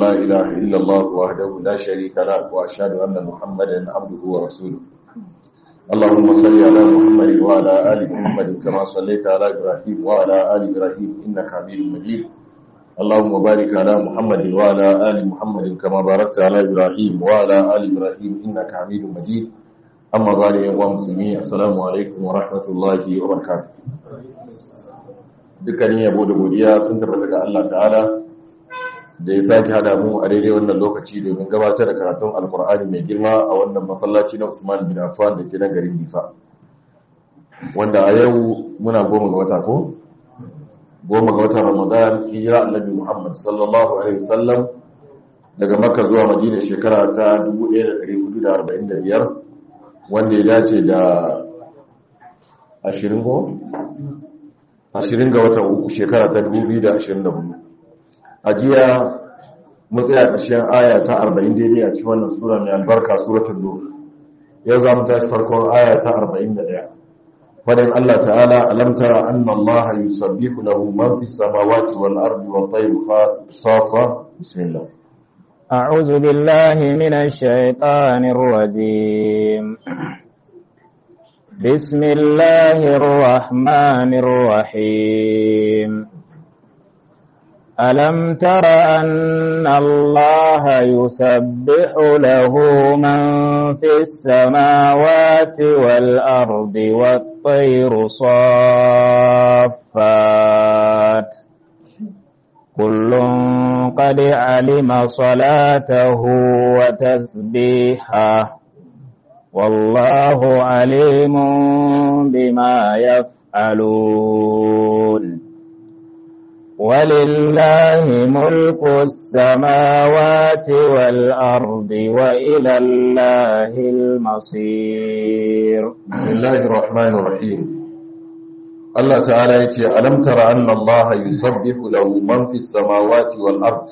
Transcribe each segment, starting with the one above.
لا إله إلا الله وحده لا شريك له وأشهد أن محمدا عبده ورسوله اللهم صل على محمد وعلى آل محمد كما صليت على إبراهيم وعلى آل إبراهيم إنك حميد مجيد اللهم بارك على محمد وعلى آل محمد كما باركت على إبراهيم وعلى آل إبراهيم إنك حميد مجيد أما بعد يا مسلمين السلام عليكم ورحمة الله وبركاته dukkanin yabo da godiya sun tabbata daga Allah ta'ala da ya sake hada mu a daidai wannan lokaci domin gabatar da karatun alkur'ani mai girma a wannan masallaci na Usman bin Affan da ke na garin Difa wanda a yau muna goma ga wata ko goma ga watan Ramadan hijira Annabi Muhammad sallallahu alaihi wasallam daga Makka zuwa Madina shekara ta 1445 wanda ya dace da 20 ko 20 ga watan uku shekara ta 2024 a jiya matsaya ƙarshen aya ta 40 daidai a cikin wannan sura mai albarka suratul nur yau za mu tashi farkon aya ta 41 fadin Allah ta'ala alam tara anna Allah yusabbihu lahu man fis samawati wal ardi wat tayru safa bismillah أعوذ بالله من الشيطان الرجيم بسم الله الرحمن الرحيم ألم تر أن الله يسبح له من في السماوات والأرض والطير صافات كل قد علم صلاته وتسبيحه والله عليم بما يفعلون ولله ملك السماوات والأرض وإلى الله المصير بسم الله الرحمن الرحيم الله تعالى يتي ألم تر أن الله يسبح له من في السماوات والأرض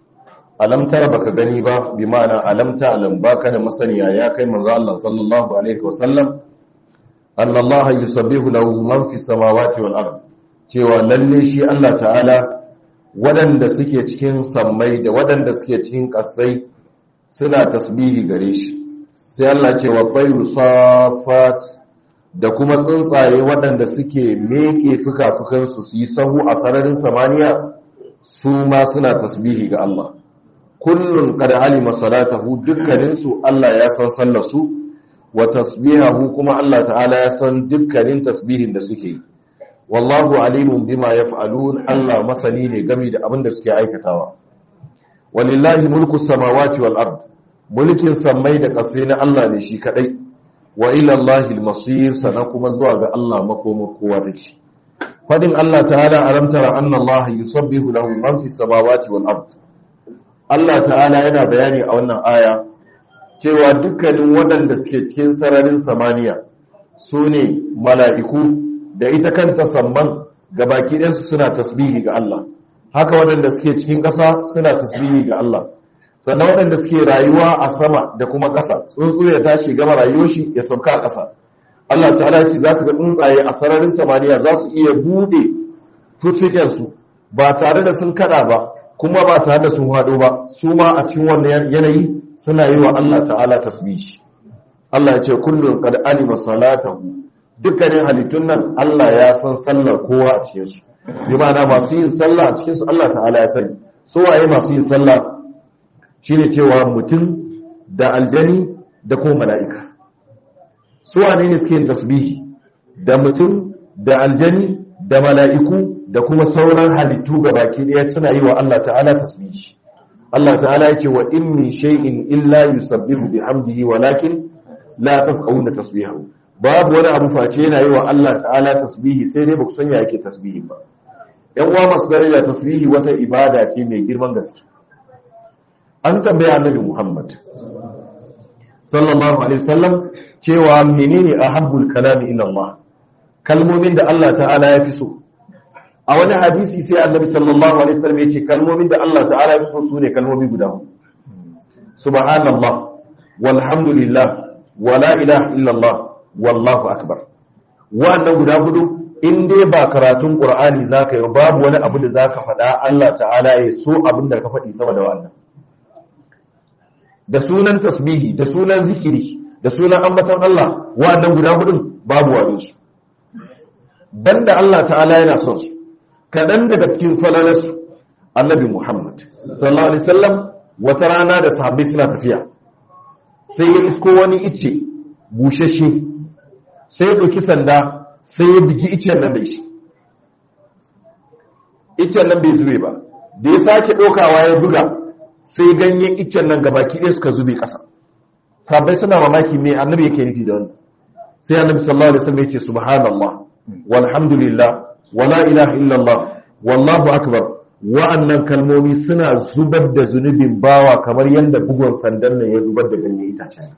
alam tara baka gani ba bi ma'ana alam ta'lam baka da masaniya ya kai manzo Allah sallallahu alaihi wasallam anna Allah yusabbihu lahu man fi samawati wal ard cewa lalle shi Allah ta'ala waɗanda suke cikin sammai da waɗanda suke cikin ƙasai suna tasbihi gare shi sai Allah ce wa bayru safat da kuma tsuntsaye waɗanda suke meke fuka-fukansu su yi sahu a sararin samaniya su ma suna tasbihi ga Allah kullun kada alima salatahu dukkaninsu Allah ya san sallarsu wa tasbihahu kuma Allah ta'ala ya san dukkanin tasbihin da suke yi wallahu alimun bima yaf'alun Allah masani ne game da abin da suke aikatawa walillahi mulku samawati wal ard mulkin sammai da ƙasai na Allah ne shi kadai wa ila Allahi al-masir sana kuma zuwa ga Allah makoma kowa take fadin Allah ta'ala alam tara anna Allah yusabbihu lahu man fi samawati wal ard Allah ta'ala yana bayani a wannan aya cewa dukkanin waɗanda suke cikin sararin samaniya su ne mala'iku da ita kanta samman ga baki ɗansu suna tasbihi ga Allah haka waɗanda suke cikin ƙasa suna tasbihi ga Allah sannan waɗanda suke rayuwa a sama da kuma ƙasa tsuntsu ya tashi gama rayuwar shi ya sauka a ƙasa Allah ta'ala ce za ka ga tsuntsaye a sararin samaniya za su iya buɗe fuffikensu ba tare da sun kada ba kuma ba tare da sun haɗo ba su ma a cikin wannan yanayi suna yi wa Allah ta'ala tasbihi Allah ya ce kullum qad alima salatahu dukkanin halittun nan Allah ya san sallar kowa a cikin su bi ma'ana masu yin sallah a cikin su Allah ta'ala ya sani su waye masu yin sallah shine cewa mutum da aljani da kuma mala'ika su wane ne suke yin tasbihi da mutum da aljani da mala'iku da kuma sauran halittu ga baki ɗaya suna yi wa Allah ta'ala tasbihi Allah ta'ala ya ce wa in min shay'in illa yusabbihu bihamdihi walakin la tafqahuna tasbihahu babu wani abu face yana yi wa Allah ta'ala tasbihi sai dai baku sanya yake tasbihi ba yan uwa masu daraja tasbihi wata ibada ce mai girman gaske an tambaya annabi Muhammad sallallahu alaihi wasallam cewa menene ahabbul kalami ila Allah kalmomin da Allah ta'ala ya fi so a wani hadisi sai annabi sallallahu alaihi wasallam yace kalmomin da Allah ta'ala ya so su ne kalmomi guda hudu subhanallah walhamdulillah wala ilaha illallah wallahu akbar wannan guda hudu in dai ba karatun qur'ani zaka yi babu wani abu da zaka faɗa Allah ta'ala ya so abin da ka faɗi sama da wannan da sunan tasbihi da sunan zikiri da sunan ambaton Allah wa'annan guda hudun babu wani su banda Allah ta'ala yana son su kaɗan daga cikin falalarsu annabi Muhammad sallallahu alaihi wasallam wata rana da sahabbai suna tafiya sai ya isko wani icce bushashe sai ya ɗauki sanda sai ya bigi iccen nan da shi iccen nan bai zube ba da ya sake ɗaukawa ya buga sai ganyen iccen nan gabaki ɗaya suka zube ƙasa sabai suna mamaki me annabi yake nufi da wannan sai annabi sallallahu alaihi wasallam ya ce subhanallah walhamdulillah wala ilaha illallah wallahu akbar wa'annan kalmomi suna zubar da zunubin bawa kamar yadda bugun sandan nan ya zubar da ganyen itacen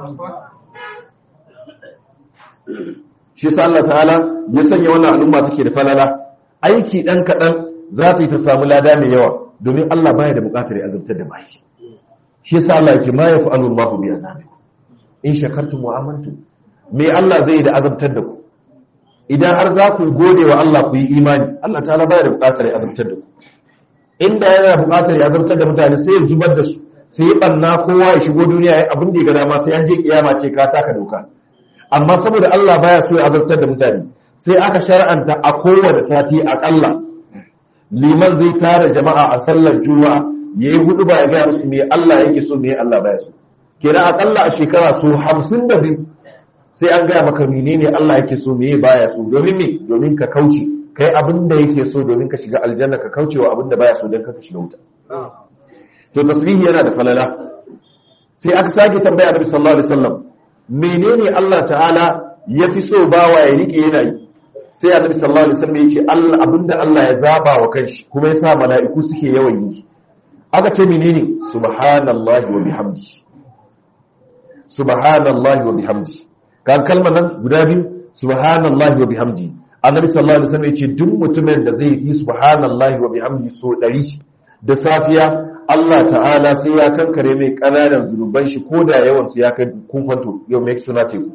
shi sa Allah ta'ala ya sanya wannan al'umma take da falala aiki dan kadan za ta yi ta samu lada mai yawa domin Allah baya da bukatar ya azabtar da bayi shi sa Allah ya ce ma yaf'alu Allahu bi azabikum in shakartum wa amantum me Allah zai yi da azabtar da ku idan har za ku gode wa Allah ku yi imani Allah ta'ala baya da bukatar ya azabtar da ku inda yana bukatar ya azabtar da mutane sai ya zubar da su sai ya banna kowa ya shigo duniya ya abin da ya ga dama sai an je kiyama ce ka taka doka amma saboda Allah baya so ya azabtar da mutane sai aka shar'anta a kowane sati akalla liman zai tara jama'a a sallar juma'a yayi hudu ba ya ga musu me Allah yake so me Allah baya so kenan akalla a shekara so 52 sai an gaya maka menene Allah yake so me baya so domin me domin ka kauce kai abin da yake so domin ka shiga aljanna ka kauce wa abin da baya so don ka shiga wuta to tasbihi yana da falala sai aka sake tambaya Annabi sallallahu alaihi wasallam menene Allah ta'ala ya fi so bawa ya rike yana yi sai Annabi sallallahu alaihi wasallam ya ce Allah abinda Allah ya zaba wa kanshi kuma ya sa mala'iku suke yawan yi aka ce menene subhanallahi wa bihamdihi subhanallahi wa bihamdihi kan kalmar nan guda biyu subhanallahi wa bihamdihi annabi sallallahu alaihi wasallam yace duk mutumin da zai yi subhanallahi wa bihamdihi so 100 da safiya Allah ta'ala sai ya kankare mai kananan zunuban shi ko da yawan su ya kai kunfanto yau mai suna teku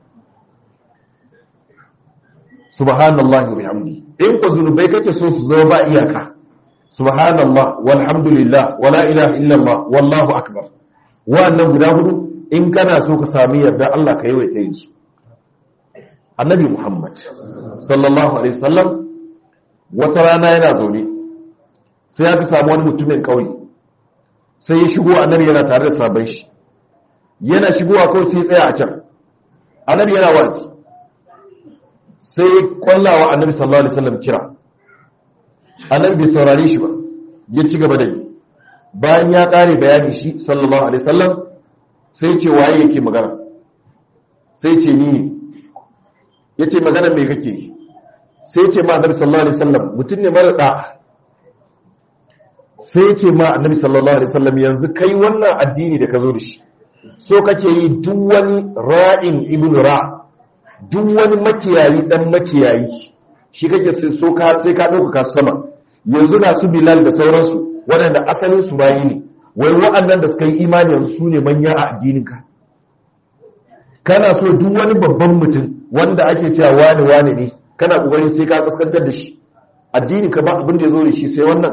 subhanallahi wa bihamdihi in ko zunubai kake so su zama ba iyaka subhanallah walhamdulillah wala ilaha illallah wallahu akbar wa'annan guda hudu in kana so ka sami yarda Allah ka yawaita yin su annabi Muhammad sallallahu alaihi wasallam wata rana yana zaune sai ya samu wani mutumin kauye sai ya shigo annabi yana tare da sabon shi yana shigowa kawai sai tsaya a can annabi yana wasi sai kwallawa annabi sallallahu alaihi wasallam kira annabi bai saurare shi ba ya ci gaba da yi bayan ya kare bayani shi sallallahu alaihi wasallam sai ce waye yake magana sai ce ni ne ya ce magana mai kake sai ce ma annabi sallallahu alaihi wasallam mutum ne mara da sai ce ma annabi sallallahu alaihi wasallam yanzu kai wannan addini da ka zo da shi so kake yi duk wani ra'in ibn ra duk wani makiyayi dan makiyayi shi kake sai so ka sai ka dauka ka sama yanzu na su bilal da sauransu waɗanda asalin su bayi ne wai wa'annan da suka yi imani yanzu su ne manya a addininka kana so duk wani babban mutum wanda ake cewa wani wani ne kana kokari sai ka kaskantar da shi addini ka ba abin da ya zo da shi sai wannan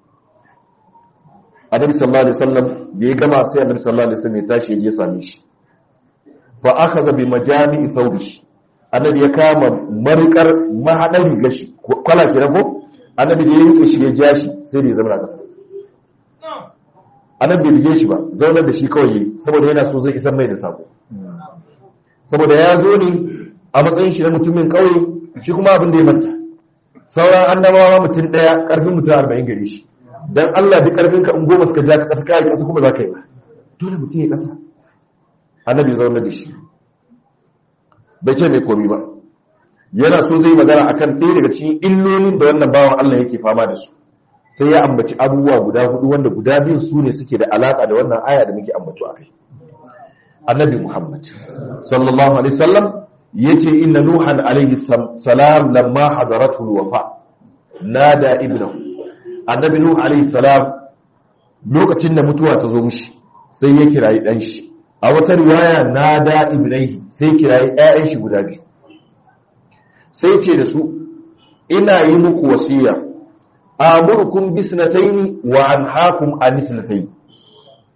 annabi sallallahu alaihi wasallam da ya gama sai annabi sallallahu alaihi wasallam ya tashi ya same shi fa akhadha bi majami'i thawbi annabi ya kama marikar mahadar gashi kwala kenan ko annabi da ya rike shi ya ja shi sai da ya zama a kasa annabi bai bige shi ba zaunar da shi kawai yayi saboda yana so zai isar mai da sako saboda ya zo ne a matsayin shi na mutumin kauye shi kuma abin da ya manta sauran annabawa mutum daya karfin mutum arba'in gare shi dan Allah duk karfin ka in goma suka ja ka kasa kai kasa kuma za ka yi ba dole mutum ya kasa annabi ya zaunar da shi bai ce mai komi ba yana so zai magana akan ɗaya daga cikin illolin da wannan bawan Allah yake fama da su sai ya ambaci abubuwa guda hudu wanda guda biyun su ne suke da alaka da wannan aya da muke ambato a kai annabi muhammad sallallahu alaihi wasallam yace inna nuhan alaihi salam lamma hadaratu alwafa nada ibnahu annabi nuh alaihi salam lokacin da mutuwa ta zo mishi sai ya kirayi dan shi a wata riwaya nada ibnaihi sai kirayi ƴaƴan shi guda biyu sai ce da su ina yi muku wasiya amurkum bisnataini wa anhaakum an isnataini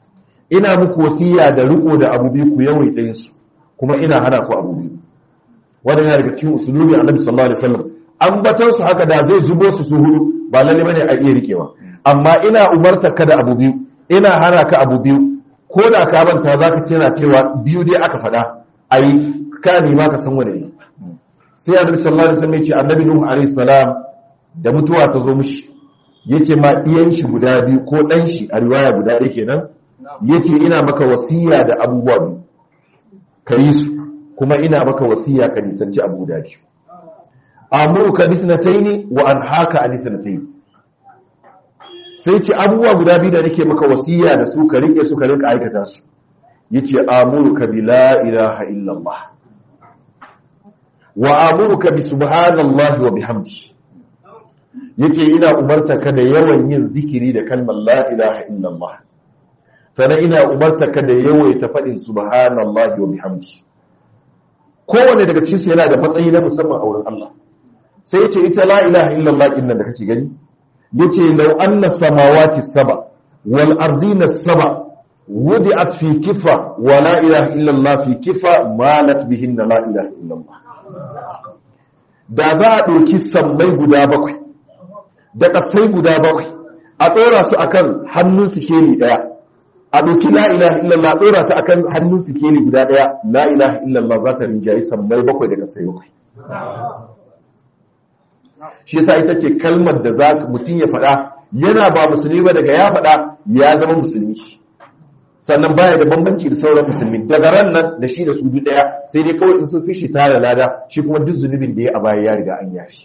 ina muku wasiya da riko da abu biyu ku yawaita yin su kuma ina hana ku abu biyu wannan yana daga cikin usulubi annabi sallallahu alaihi wasallam ambatan su haka da zai zubo su su hudu ba lalle bane a iya rikewa amma ina umarta ka da abu biyu ina hana ka abu biyu ko da ka manta zaka ce na cewa biyu dai aka faɗa ayi ka nima ka san wani ne sai annabi sallallahu alaihi wasallam ya ce annabi nuhu alaihi salam da mutuwa ta zo mishi yace ma iyan shi guda biyu ko dan shi a riwaya guda ɗaya kenan yace ina maka wasiya da abubuwa biyu ka yi su kuma ina maka wasiya ka nisanci abu guda biyu amuruka bisnataini wa anhaka an bisnataini sai ce abubuwa guda biyu da nake maka wasiya da su ka rike su ka rinka aikata su yace amuruka bi la ilaha illallah wa amuruka bi subhanallahi wa bihamdi yace ina umarta ka da yawan yin zikiri da kalmar la ilaha illallah sannan ina umarta ka da yawaita faɗin subhanallahi wa bihamdi kowane daga cikin su yana da matsayi na musamman a wurin Allah sai yace ita la ilaha illallah din nan da kake gani yace law anna samawati saba wal ardina saba wudi'at fi kifa wa la ilaha illallah fi kifa malat bihinna la ilaha illallah da za a ɗauki sammai guda bakwai da ƙasai guda bakwai a ɗora su akan hannun sikeli ɗaya a ɗauki la ilaha illallah ɗora ta akan hannun sikeli guda ɗaya la ilaha illallah za ta rinjayi sammai bakwai da ƙasai bakwai shi yasa ita ce kalmar da za mutum ya faɗa yana ba musulmi ba daga ya faɗa ya zama musulmi sannan baya da bambanci da sauran musulmi daga ran nan da shi da su duk ɗaya sai dai kawai in sun fi shi tare lada shi kuma duk zunubin da ya a baya ya riga an yafi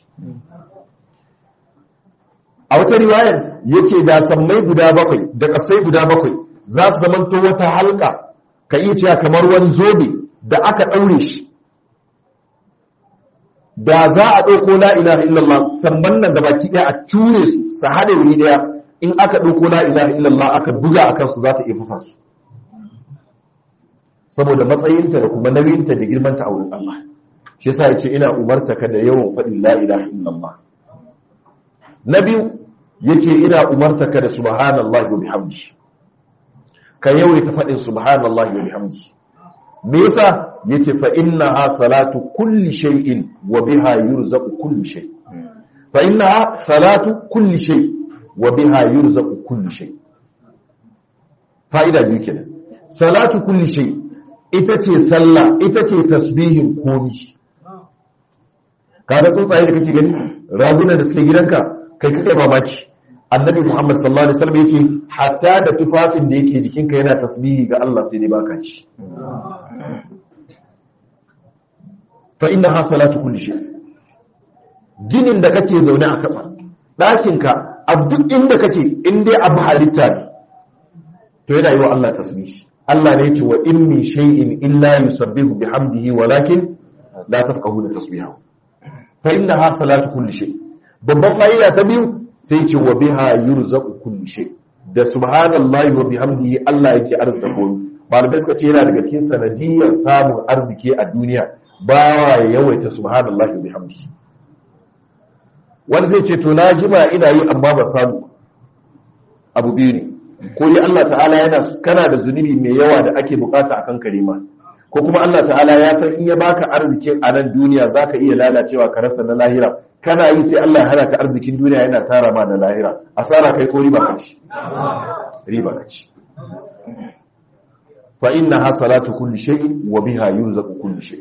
a wata riwayar yace da sammai guda bakwai da ƙasai guda bakwai za su zamanto wata halka ka iya cewa kamar wani zobe da aka ɗaure shi da za a ɗauko la ilaha illallah samman nan da baki ɗaya a cure su su haɗe wuri ɗaya in aka ɗauko la ilaha illallah aka buga a kansu za ta iya fusa su saboda matsayinta da kuma nauyinta da girmanta a wurin Allah shi yasa ya ce ina umarta ka da yawan faɗin la ilaha illallah na biyu yace ina umarta ka da subhanallahi wa bihamdi ka yawaita faɗin subhanallahi wa bihamdi me yasa yace fa innaha salatu kulli shay'in wa biha yurzaqu kulli shay fa innaha salatu kulli shay wa biha yurzaqu kulli shay fa'ida biyu kenan salatu kulli shay ita ce sallah ita ce tasbihin komi kaga tsuntsaye da kake gani ragunan da suke gidanka kai kake mamaki annabi muhammad sallallahu alaihi wasallam yace hatta da tufafin da yake jikinka yana tasbihi ga Allah sai dai baka ci fa innaha salatu kulli shay ginin da kake zaune a kasa ɗakinka a duk inda kake in dai abu halitta ne to yana yi wa Allah tasbihi Allah ne ce wa in min shay'in illa yusabbihu bihamdihi walakin la tafqahuna tasbihahu fa innaha salatu kulli shay babban fa'ida ta biyu sai ce wa biha yurzaqu kulli shay da subhanallahi wa bihamdihi Allah yake arzika komai malamai suka ce yana daga cikin sanadiyar samun arziki a duniya ba ya yawaita subhanallahi wa bihamdihi wani zai ce to na jima ina yi amma ba samu abu biyu ne ko dai Allah ta'ala yana kana da zunubi mai yawa da ake bukata akan karima ko kuma Allah ta'ala ya san in ya baka arzikin a nan duniya zaka iya lalacewa ka rasa na lahira kana yi sai Allah ya hana ka arzikin duniya yana tara ma na lahira asara kai ko riba kaci riba kaci fa innaha salatu kulli shay'in wa biha yunzaqu kulli shay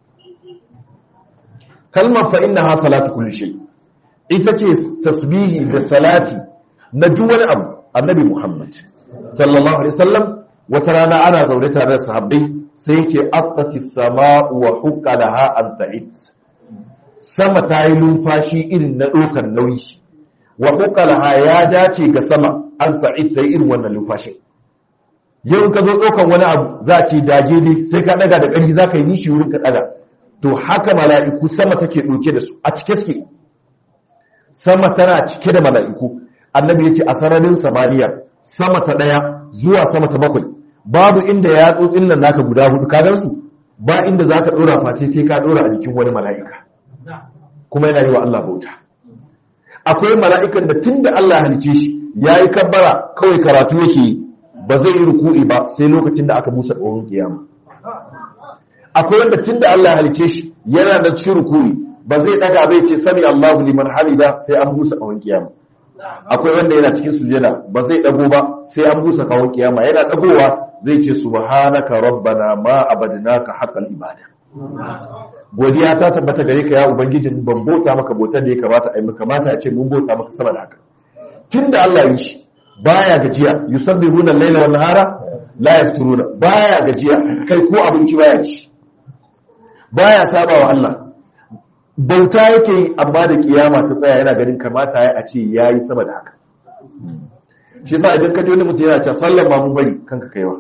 kalmar fa innaha salatu kulli shay ita ce tasbihi da salati na duk wani abu annabi Muhammad sallallahu alaihi wasallam wata rana ana zaune tare da sahabbai sai ce attati sama'u wa huqqalaha an ta'id sama ta yi numfashi irin na ɗaukar nauyi wa huqqalaha ya dace ga sama an ta'id ta yi irin wannan numfashi yau ka zo ɗaukar wani abu za a ce dage ne sai ka ɗaga da ƙarfi za ka yi nishi wurin ka ɗaga to haka mala'iku sama take ɗauke da su a cike suke sama tana cike da mala'iku annabi ya ce a sararin samaniya sama ta ɗaya zuwa sama ta bakwai babu inda ya tsotsin nan naka guda hudu ka su ba inda za ka ɗora face sai ka ɗora a jikin wani mala'ika kuma yana yi wa Allah bauta akwai mala'ikan da tun da Allah halice shi ya yi kabbara kawai karatu yake yi ba zai yi ruku'i ba sai lokacin da aka busa ƙahon kiyama akwai wanda tun da Allah ya halice shi yana da cikin ruku'i ba zai daga bai ce sami Allahu liman hamida sai an busa ƙahon kiyama akwai wanda yana cikin sujada ba zai dago ba sai an busa ƙahon kiyama yana dagowa zai ce subhanaka rabbana ma abadnaka haqqal ibada godiya ta tabbata gare ka ya ubangiji ban bota maka botar da ya kamata a yi maka kamata a ce mun bota maka sama da haka tunda Allah ya yi shi baya gajiya yusabbihuna al-laila wan nahara la yafturuna baya gajiya kai ko abinci baya ci baya saba wa Allah bauta yake yi amma da kiyama ta tsaya yana ganin kamata ya a ce yayi sama da haka shi yasa idan ka ji wani mutum yana cewa sallan ma mun bari kanka kaiwa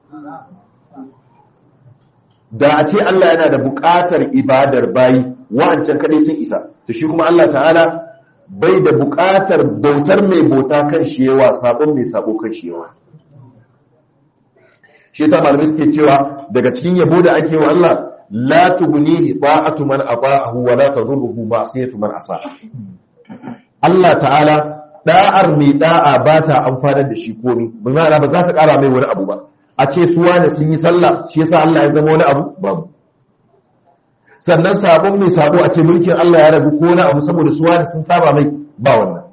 da a ce Allah yana da buƙatar ibadar bayi wa'ancan kadai sun isa to shi kuma Allah ta'ala bai da buƙatar bautar mai bauta kan shi yawa sabon mai sabo kan shi yawa shi yasa malamai suke cewa daga cikin yabo da ake wa Allah la tughnihi ta'atu man ata'ahu wa la tadurruhu ma'siyatu man asa Allah ta'ala da'ar mai da'a ba ta amfanar da shi komai ba ma'ana ba za ta ƙara mai wani abu ba a ce su wane sun yi sallah shi yasa Allah ya zama wani abu babu sannan sabon mai sabo a ce mulkin Allah ya rabu ko na abu saboda su wane sun saba mai ba wannan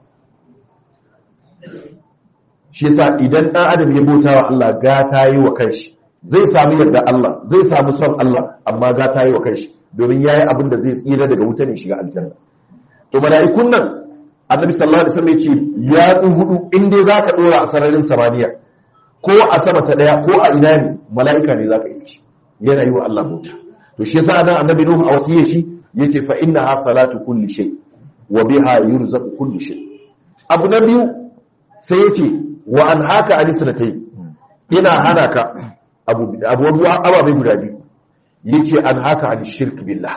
shi yasa idan ɗan adam ya bauta wa Allah gata yi wa kanshi zai samu yarda Allah zai samu son Allah amma gata yi wa kanshi domin yayi abin da zai tsira daga wuta ne shiga aljanna to mala'ikun nan annabi sallallahu alaihi wasallam ya ce yatsu hudu in dai zaka dora a sararin samaniya ko a sama ta daya ko a ina ne mala'ika ne zaka iske yana yi wa Allah bauta to shi yasa nan annabi nuhu a wasiyar shi yake fa innaha salatu kulli shay wa biha yurzaqu kulli shay abu na biyu sai yace wa an haka alisnatai ina hana ka abu abu ababai guda biyu yace an haka an shirk billah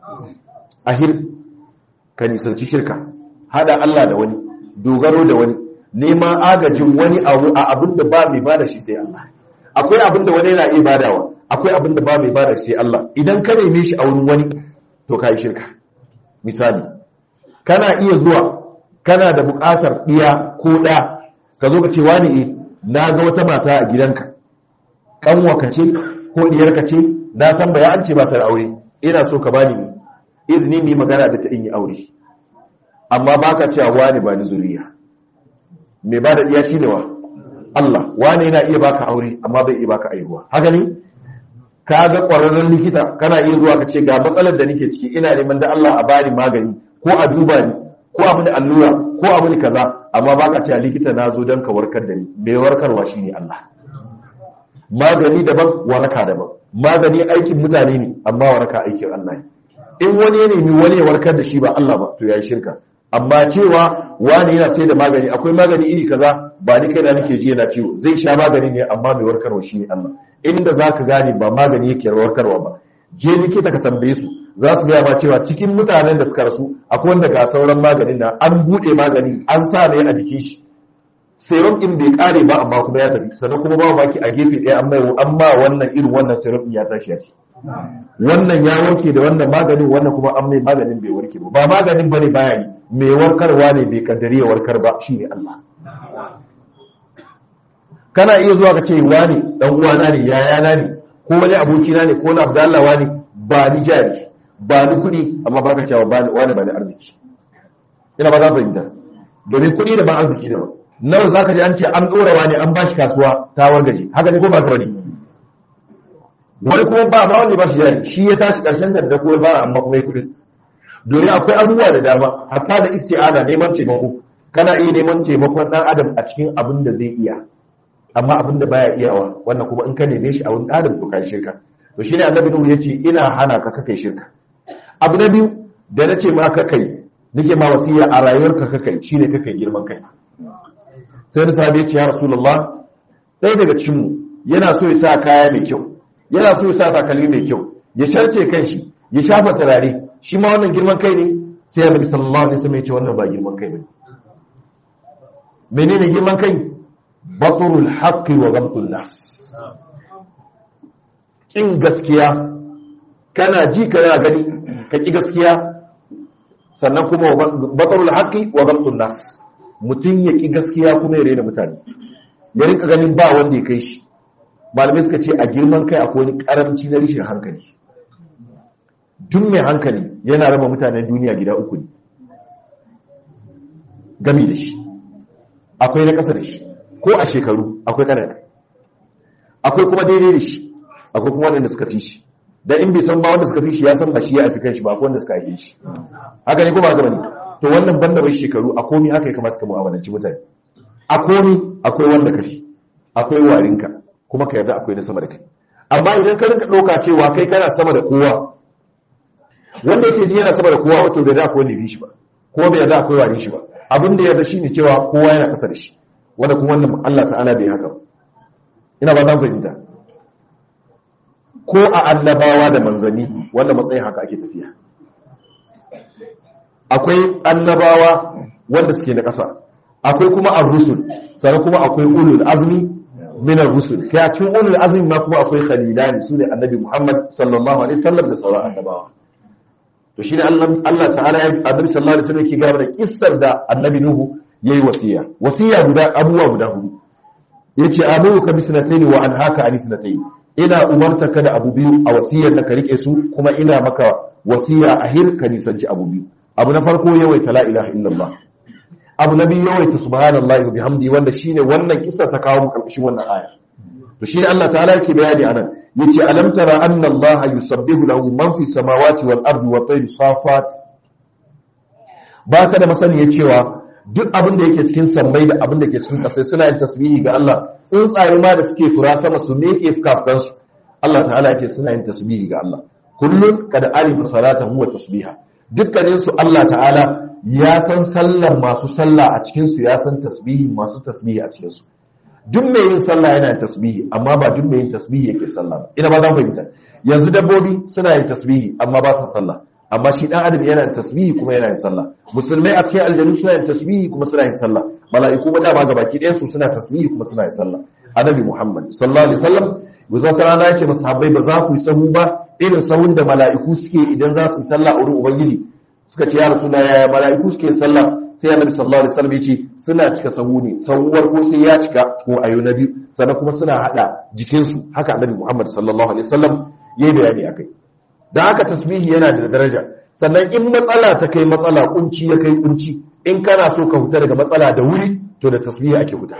ahir ka nisanci shirka hada Allah da wani dogaro da wani neman agajin wani abu a abin da ba mai bada shi sai Allah akwai abin da wani yana iya badawa akwai abin da ba mai bada shi sai Allah idan ka neme shi a wurin wani to kai shirka misali kana iya zuwa kana da buƙatar ɗiya ko ɗa ka zo ka ce wani eh na ga wata mata a gidanka kanwa ka ce ko diyar ka ce na tambaya an ce ba ta da aure ina so ka bani izini ni magana da ta in yi aure amma baka cewa wani ba ni zuriya mai ba da ɗiya shi ne wa Allah wane yana iya baka aure amma bai iya baka aihuwa haka ne ka ga ƙwararren likita kana iya zuwa ka ce ga matsalar da nake ciki ina neman da Allah a bani magani ko a duba ni ko a mini allura ko a mini kaza amma baka cewa likita na zo don ka warkar da ni mai warkarwa shine Allah magani daban waraka daban magani aikin mutane ne amma waraka aikin Allah ne in wani ya nemi wani ya warkar da shi ba Allah ba to yayi shirka amma cewa wani yana sai da magani akwai magani iri kaza ba ni kai da nake ji yana ciwo zai sha magani ne amma mai warkarwa shi ne Allah inda zaka gane ba magani yake warkarwa ba je likita ka tambaye su za su gaya ma cewa cikin mutanen da suka rasu akwai wanda ga sauran maganin na an bude magani an sa ne a jikin shi serum din bai kare ba amma kuma ya tafi sannan kuma ba baki a gefe ɗaya an mai amma wannan irin wannan serum ya tashi ya ci wannan ya warke da wannan maganin wannan kuma an mai maganin bai warke ba ba maganin bane baya yi mai warkarwa ne bai kaddari ya warkar ba shine Allah kana iya zuwa ka ce wani dan uwana ne yayana ne ko wani abokina ne ko na Abdallah wani ba ni jari ba ni kuɗi amma baka cewa ba wani ba ni arziki ina ba za ka fahimta domin kuɗi da ba arziki da ba nawa zaka ji an ce an ɗora wani an bashi kasuwa ta wargaje haka ne ko ba ka bane wani kuma ba ma wanda ba shi jari shi ya tashi karshen da da kuma ba amma kuma ya kuɗi domin akwai abubuwa da dama hatta da isti'ana neman taimako kana iya neman taimakon dan adam a cikin abin da zai iya amma abin da baya iyawa wannan kuma in ka neme shi a wani adam to kai shirka to shine annabi nuhu yace ina hana ka kai shirka abu na biyu da nace ma ka kai nake ma wasiya a rayuwarka ka kai shine ka kai girman kai sai da sahabi ya ce ya rasulullah ɗaya daga cikin mu yana so ya sa kaya mai kyau yana so ya sa takalmi mai kyau ya sharce kanshi ya shafa turare shi ma wannan girman kai ne sai annabi sallallahu alaihi wasallam ya ce wannan ba girman kai bane menene girman kai baturul haqqi wa ghamtul nas kin gaskiya kana ji kana gani ka ki gaskiya sannan kuma baturul haqqi wa ghamtul nas mutun ya ki gaskiya kuma ya rena mutane ya rinka ganin ba wanda ya kai shi malamai suka ce a girman kai akwai wani karamci na rishin hankali duk mai hankali yana raba mutanen duniya gida uku ne gami da shi akwai na ƙasa da shi ko a shekaru akwai ƙanana akwai kuma daidai da shi akwai kuma wanda suka fi shi da in bai san ba wanda suka fi shi ya san ba shi ya fi kanshi ba akwai wanda suka haife shi haka ne kuma haka ne to wannan banda bai shekaru a komi haka ya kamata ka mu'amalanci mutane a komi akwai wanda ka fi akwai warinka kuma ka yarda akwai na sama da kai amma idan ka rinka ɗauka cewa kai kana sama da kowa wanda yake ji yana sama da kowa wato bai da akwai wanda ya fi shi ba ko bai yarda akwai warin shi ba abin da yarda shine cewa kowa yana kasa da shi wanda kuma wannan Allah ta'ala bai haka ina ba zan fahimta ko a annabawa da manzanni wanda matsayin haka ake tafiya akwai annabawa wanda suke na ƙasa akwai kuma ar-rusul sannan kuma akwai ulul azmi min ar-rusul kai a cikin ulul azmi ma kuma akwai khalilani sune annabi Muhammad sallallahu alaihi wasallam da sauran annabawa to shine Allah Allah ta'ala ya annabi sallallahu alaihi wasallam yake gaba da kissar da annabi Nuhu yayi wasiya wasiya guda abubuwa guda hudu yace amuka bi sanatayn wa anhaka an sanatayn ina umartaka da abu biyu a wasiyar da ka rike su kuma ina maka wasiya a hir ka nisanci abu biyu abu na farko yawaita la ilaha illallah abu na biyu yawaita subhanallahi wa bihamdi wanda shine wannan kissa ta kawo mu karkashin wannan aya to shine Allah ta'ala yake bayani anan yace alam tara anna Allah yusabbihu lahu man fi samawati wal ardi wa tayri safat baka da masaniya cewa duk abin da yake cikin sammai da abin da ke cikin ƙasai suna yin tasbihi ga Allah tsuntsaye ma da suke fura sama su me ke fukafukan su Allah ta'ala yake suna yin tasbihi ga Allah kullun kad alima salatan huwa tasbiha dukkanin su Allah ta'ala ya san sallar masu sallah a cikin su ya san tasbihi masu tasbihi a cikin su duk mai yin sallah yana yin tasbihi amma ba duk mai yin tasbihi yake sallah ba ina ba zan fahimta yanzu dabbobi suna yin tasbihi amma ba su sallah amma shi dan adam yana yin tasbihi kuma yana yin sallah musulmai a cikin aljanu suna yin tasbihi kuma suna yin sallah mala'iku ma dama gabaki ɗayan su suna tasbihi kuma suna yin sallah annabi muhammad sallallahu alaihi wasallam yanzu wata rana yace masahabbai ba za ku yi sahu ba irin sahun da mala'iku suke idan za su yi sallah a wurin ubangiji suka ce ya rasulullah yaya mala'iku suke sallah sai annabi sallallahu alaihi wasallam yace suna cika sahu ne sahuwar ko sai ya cika ko ayo na biyu sannan kuma suna hada jikinsu haka annabi muhammad sallallahu alaihi wasallam yayi bayani akai da haka tasbihi yana da daraja sannan in matsala ta kai matsala kunci ya kai kunci in kana so ka huta daga matsala da wuri to da tasbihi ake huta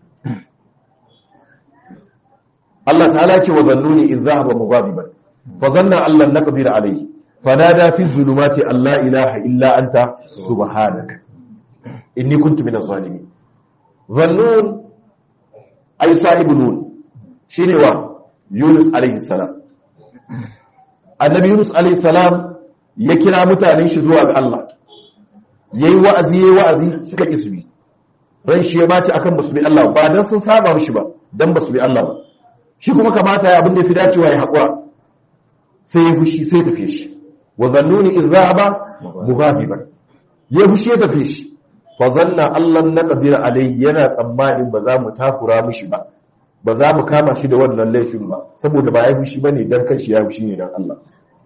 Allah ta'ala ce wa zannuni in zahaba mughadiban fa zanna Allah naqdir alayhi fanada fi zulumati alla ilaha illa anta subhanaka inni kuntu minaz zalimin zannun ay sahibu nun shine wa Yunus alayhi salam annabi Yunus alayhi salam ya kira mutanen shi zuwa ga Allah yayi wa'azi yayi wa'azi suka kisbi ran shi ya bace akan basu bi Allah ba dan sun saba mishi ba dan basu bi Allah ba shi kuma kamata ya abin da fi dacewa ya haƙura sai ya fushi sai tafiye shi wa zannuni in zahaba mughadiban ya fushi ya tafiye shi fa zanna Allah na qadir alai yana tsammanin ba za mu takura mishi ba ba za mu kama shi da wannan laifin ba saboda ba ya fushi bane dan kanshi ya fushi ne dan Allah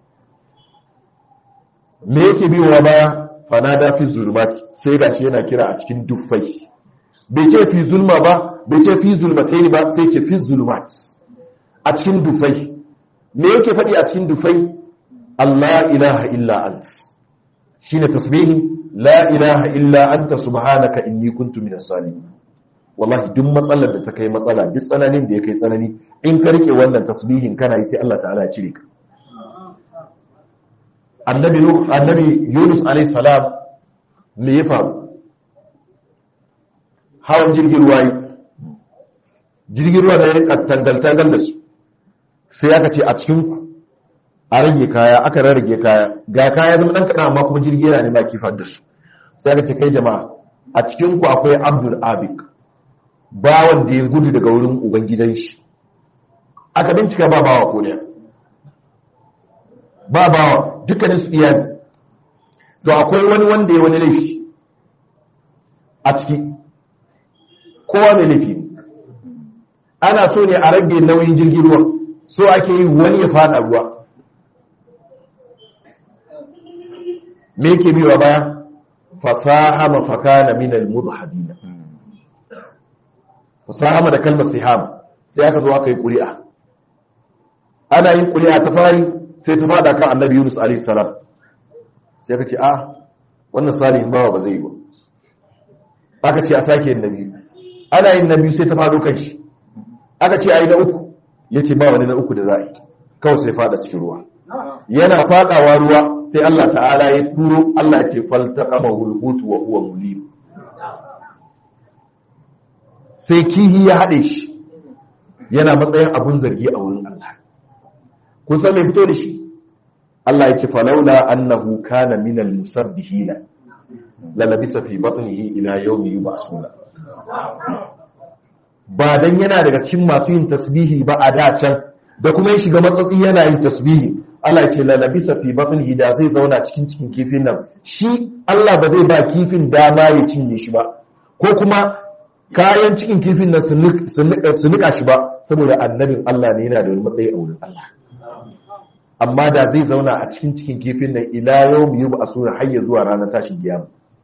me yake biyowa baya fanada fi zulmati sai gashi yana kira a cikin dufai bai ce fi zulma ba bai ce fi zulmatai ba sai ce fi zulmat a cikin dufai me yake faɗi a cikin dufai Allah ilaha illa ant shine tasbihi la ilaha illa anta subhanaka inni kuntu minas salimin wallahi duk matsalar da ta kai matsala duk tsananin da ya kai tsanani in ka rike wannan tasbihin kana yi sai Allah ta'ala ya cire ka annabi annabi Yunus alayhi salam me ya faru hawan jirgin ruwa yi jirgin ruwa da ya tangal-tangal da su sai aka ce a cikinku a rage kaya aka rarrage kaya ga kaya zama ɗan kaɗan amma kuma jirgi yana nema kifar da su sai aka ce kai jama'a a cikinku akwai abdul abik bawan da ya gudu daga wurin ubangidan shi aka bincika ba bawa ko ne ba bawa dukkanin su iyali to akwai wani wanda ya wani laifi a ciki kowa mai laifi ne ana so ne a rage nauyin jirgin ruwa so ake yi wani ya fada ruwa me yake biwa baya fasaha mafaka na minal mudhadina sahama da kalmar siham sai aka zo aka yi ƙuri'a ana yin ƙuri'a ta fari sai ta fada kan annabi yunus alaihi salam sai aka ce a wannan salihin bawa ba zai yi ba aka ce a sake yin na biyu ana yin na biyu sai ta fado kan shi aka ce a yi na uku ya ce ba wani na uku da za a yi kawai sai fada cikin ruwa yana fadawa ruwa sai Allah ta'ala ya turo Allah ce falta kama hulhutu wa huwa mulim sai kihi ya haɗe shi yana matsayin abun zargi a wurin Allah kun san mai fito da shi Allah ya ce falaula annahu kana minal musabbihina la labisa fi batnihi ila yawmi yub'asuna ba dan yana daga cikin masu yin tasbihi ba a da can da kuma ya shiga matsatsi yana yin tasbihi Allah ya ce la labisa fi batnihi da zai zauna cikin cikin kifin nan shi Allah ba zai ba kifin dama ya cinye shi ba ko kuma kayan cikin kifin nan su nika shi ba saboda annabin Allah ne yana da wani matsayi a wurin Allah amma da zai zauna a cikin cikin kifin nan ila yau mu yi ba a sura har ya zuwa ranar tashin kiyama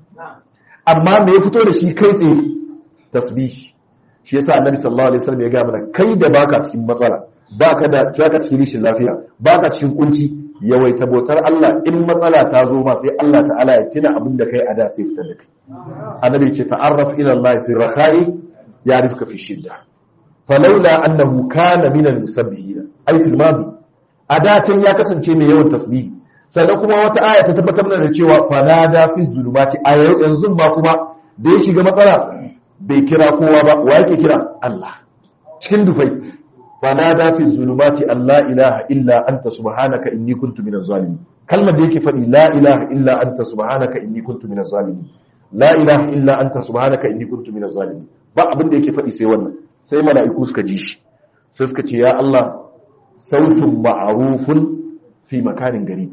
amma me ya fito da shi kai tsaye tasbihi shi yasa annabi sallallahu alaihi wasallam ya ga mana kai da baka cikin matsala baka da baka cikin rishin lafiya baka cikin kunci yawaita bautar Allah in matsala ta zo ma sai Allah ta'ala ya tuna abin da kai a da sai fitar da kai annabi ce ta'arraf ila Allah fi rakhai ya'rifka fi shidda falawla annahu kana min al-musabbihin ay fil madi a da can ya kasance mai yawan tasbihi sannan kuma wata aya ta tabbatar mana da cewa fanada fi zulumati a yanzu ba kuma da ya shiga matsala bai kira kowa ba wa yake kira Allah cikin dufai fanada fi zulumati Allah ilaha illa anta subhanaka inni kuntu minaz zalimin kalmar da yake faɗi la ilaha illa anta subhanaka inni kuntu minaz zalimin la ilaha illa anta subhanaka inni kuntu minaz zalimin ba abin da yake faɗi sai wannan sai mala'iku suka ji shi sai suka ce ya Allah sautun ma'arufun fi makanin gari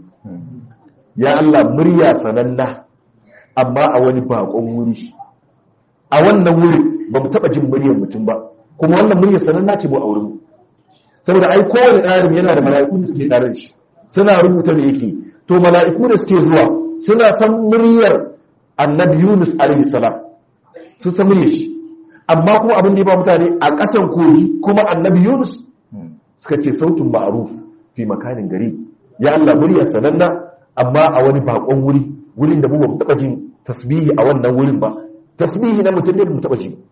ya Allah murya sananna amma a wani bakon wuri a wannan wuri ba mu taɓa jin muryar mutum ba kuma wannan murya sananna ce mu a wurin saboda ai kowane ɗarin yana da mala'iku da suke ɗarin shi suna rubuta da yake to mala'iku da suke zuwa suna san muryar annabi yunus alaihi salam su san muryar shi amma kuma abin da ya ba mutane a ƙasan kogi kuma annabi yunus suka ce sautin ma'aruf fi makanin gari ya Allah murya sananna amma a wani bakon wuri wurin da mu ba mu taba jin tasbihi a wannan wurin ba tasbihi na mutum ne mu taba ji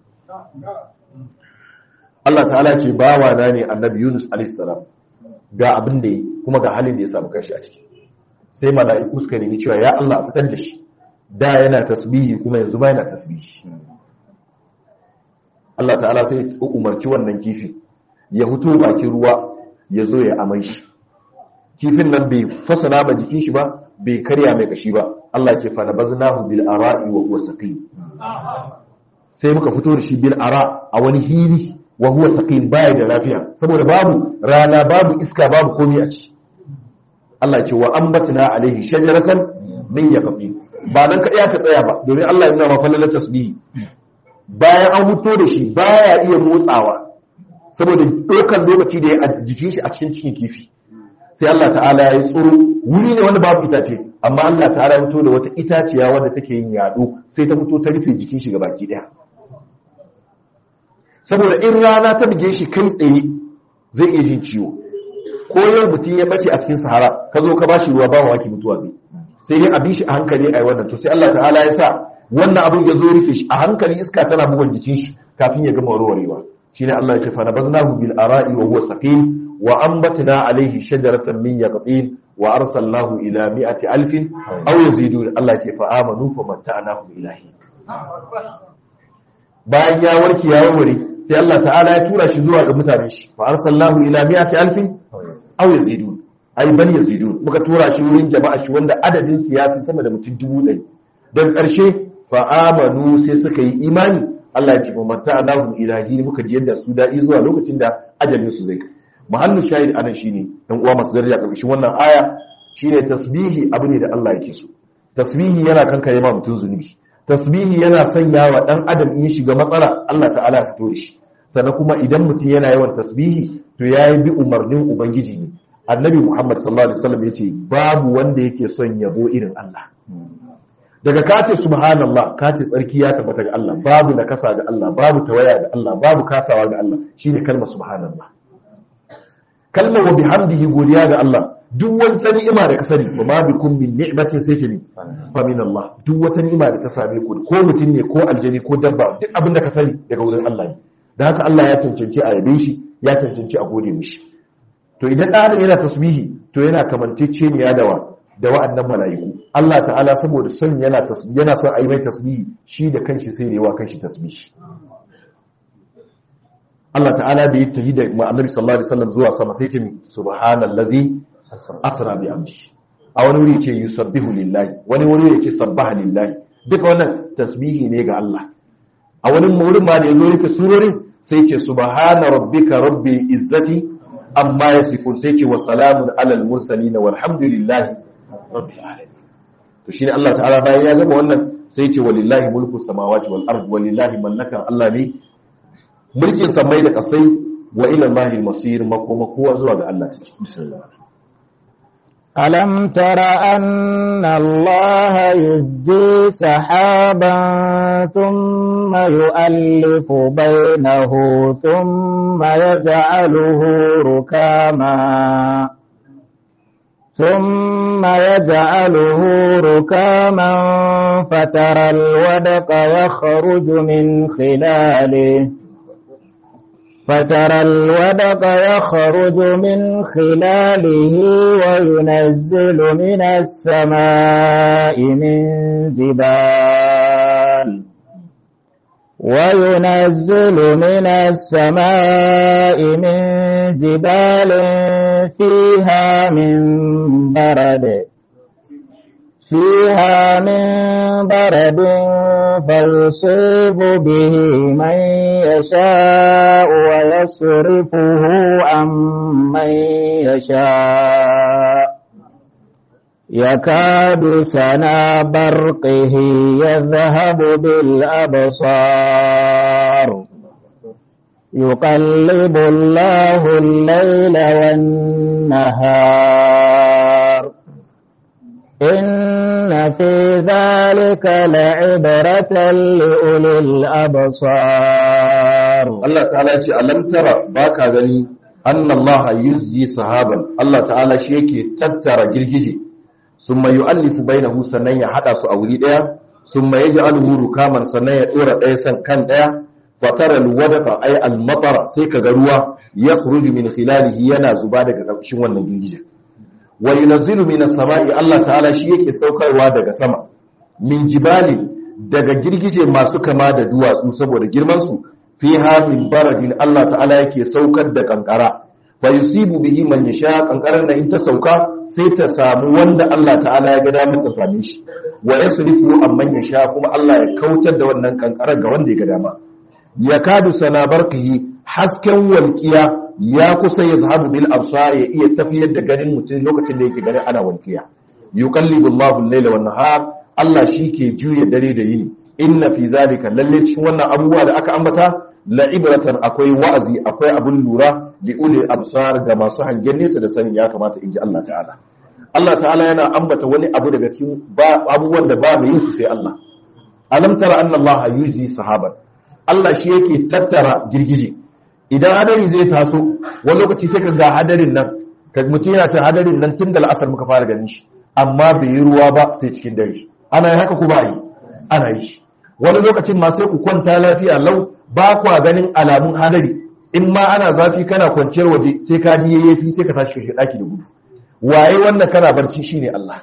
Allah ta'ala ce bawa na ne annabi Yunus alaihi salam ga abin da yi kuma ga halin da ya samu kanshi a ciki sai mala'iku suka nemi cewa ya Allah a fitar da shi da yana tasbihi kuma yanzu ba yana tasbihi Allah ta'ala sai ya umarci wannan kifi ya huto bakin ruwa ya zo ya amai shi kifin nan bai fasana ba jikin shi ba bai karya mai kashi ba Allah ce fa nabaznahu bil ara'i wa huwa saqim sai muka fito da shi bil ara a wani hili wa huwa saqim baya da lafiya saboda babu rana babu iska babu komai a ciki Allah ce wa ambatna alaihi shajaratan min yaqtin ba nan ka iya ka tsaya ba domin Allah ya nuna ma fallalar tasbihi bayan an fito da shi baya iya motsawa saboda ɗaukar lokaci da ya a jikin shi a cikin cikin kifi sai Allah ta'ala ya yi tsoro wuri ne wanda babu itace amma Allah ta'ala ya fito da wata itaciya wadda take yin yaɗo sai ta fito ta rufe jikin shi baki ɗaya saboda in rana ta buge shi kai tsaye zai iya jin ciwo ko yau mutum ya bace a cikin sahara ka zo ka ba shi ruwa ba waki mutuwa zai sai dai a bi shi a hankali a yi wannan to sai Allah ta'ala ya sa wannan abin ya zo rufe shi a hankali iska tana bugun jikin shi kafin ya gama warwarewa shine Allah ya ce fa nabaznahu bil ara'i wa huwa saqim wa anbatna alayhi shajaratan min yaqtin wa arsalnahu ila mi'ati alfin aw yazidun Allah ya ce fa amanu fa matta'nahu ilahi bayan ya warke ya warware sai Allah ta'ala ya tura shi zuwa ga mutanen shi fa arsalnahu ila mi'ati alfin aw yazidun ai bal yazidun muka tura shi wurin jama'a shi wanda adadin su ya fi sama da mutum dubu ɗari dan ƙarshe fa amanu sai suka yi imani Allah ya ce fa matta'nahu ilahi muka ji yadda su daɗi zuwa lokacin da ajalin su zai muhallin shahid anan shine dan uwa masu daraja ƙarshen wannan aya shine tasbihi abu ne da Allah yake so tasbihi yana kankare ma mutum zunubi tasbihi yana sanya wa dan adam in shiga matsala Allah ta'ala ya fito da shi sannan kuma idan mutum yana yawan tasbihi to yayi bi umarnin ubangiji ne annabi Muhammad sallallahu alaihi wasallam yace babu wanda yake son yabo irin Allah daga kace subhanallah kace tsarki ya tabbata ga Allah babu nakasa ga Allah babu tawaya ga Allah babu kasawa ga Allah shine kalmar subhanallah kalmar wa bihamdihi godiya ga Allah duk wata ni'ima da ka sani wa ma bikum min ni'matin sai ce ni fa min Allah duk wata ni'ima da ta same ku ko mutum ne ko aljani ko dabba duk abin da ka sani daga wurin Allah ne da haka Allah ya cancanci a yabe shi ya cancanci a gode mishi to idan ɗan yana tasbihi to yana kamanceceniya da wa da wa'annan mala'iku Allah ta'ala saboda son yana tasbihi yana son a yi mai tasbihi shi da kanshi sai ne wa kanshi tasbihi Allah ta'ala da ya tahi da annabi sallallahu alaihi wasallam zuwa sama sai ce subhanallazi asra bi amri a wani wuri ce yusabbihu lillahi wani wuri ya ce sabbaha lillahi duka wannan tasbihi ne ga Allah a wani wurin ma da yazo yake surorin sai ce subhana rabbika rabbil izzati amma yasifun sai ce wa salamun alal mursalin walhamdulillahi rabbil alamin to shine Allah ta'ala bayan ya gama wannan sai ce walillahi mulku samawati wal ard walillahi mallaka Allah ne mulkin samai da kasai wa ila Allahi masir makoma kowa zuwa ga Allah take bismillah ألم تر أن الله يزجي سحابا ثم يؤلف بينه ثم يجعله ركاما ثم يجعله ركاما فترى الودق يخرج من خلاله فترى الودق يخرج من خلاله وينزل من السماء من جبال وينزل من السماء من جبال فيها من برد فيها من برد فيصيب به من يشاء ويصرفه عن من يشاء يكاد سنا برقه يذهب بالأبصار يقلب الله الليل والنهار إن في ذلك لعبرة لأولي الأبصار Allah ta'ala ce alam tara baka gani anna Allah yuzzi sahaban Allah ta'ala shi yake tattara girgije summa yu'allifu bainahu sannan ya hada su a wuri daya summa yaj'aluhu rukaman sannan ya dora daya san kan daya fatara alwadaqa ay almatara sai kaga ruwa yakhruju min khilalihi yana zuba daga ƙarshen wannan girgije wa yunazzilu minas sama'i Allah ta'ala shi yake saukarwa daga sama min jibali daga girgije masu kama da duwatsu saboda girman su fiha min baradin Allah ta'ala yake saukar da kankara fa yusibu bihi man yasha kankarar da in ta sauka sai ta samu wanda Allah ta'ala ya ga damar ta same shi wa yasrifu amman yasha kuma Allah ya kautar da wannan kankarar ga wanda ya ga dama yakadu sana barkihi hasken walqiya ya kusa ya zahabu bil absar ya iya tafiyar da ganin mutum lokacin da yake ganin ana walqiya yuqallibu Allahu al-layla wan nahar Allah shi ke juya dare da yini inna fi zalika lalle cikin wannan abubuwa da aka ambata la ibratan akwai wa'azi akwai abun lura li ulil absar ga masu hangen nesa da sani ya kamata inji Allah ta'ala Allah ta'ala yana ambata wani abu daga cikin abubuwan da ba mai yin su sai Allah alam tara anna Allah yuzi sahaban Allah shi yake tattara girgije idan hadari zai taso wani lokaci sai ka ga hadarin nan ka mutum yana cin hadarin nan tun da la'asar muka fara ganin shi amma bai yi ruwa ba sai cikin dare ana yi haka ku ba yi ana yi wani lokacin ma sai ku kwanta lafiya lau ba kwa ganin alamun hadari in ma ana zafi kana kwanciyar waje sai ka ji yayyafi sai ka tashi kashe daki da gudu waye wannan kana barci shine Allah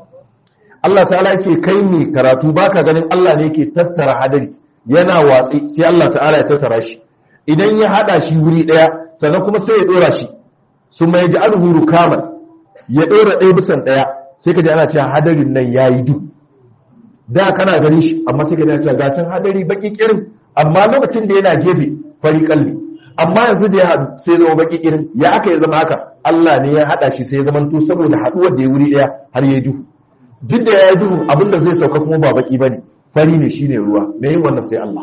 Allah ta'ala ya ce kai mai karatu baka ganin Allah ne yake tattara hadari yana watsi sai Allah ta'ala ya tattara shi idan ya hada shi wuri daya sannan kuma sai ya dora shi sun mai ji alhu rukaman ya dora ɗaya bisan daya sai ka ji ana cewa hadarin nan yayi du da kana ganin shi amma sai ka ji ana cewa gacin hadari baki kirin amma lokacin da yana gefe fari kalli amma yanzu da ya haɗu sai zama baki kirin ya aka ya zama haka Allah ne ya hada shi sai ya zama to saboda haduwar da ya wuri daya har ya yi duhu duk da ya yi duhu abinda zai sauka kuma ba baki bane fari ne shine ruwa me yin wannan sai Allah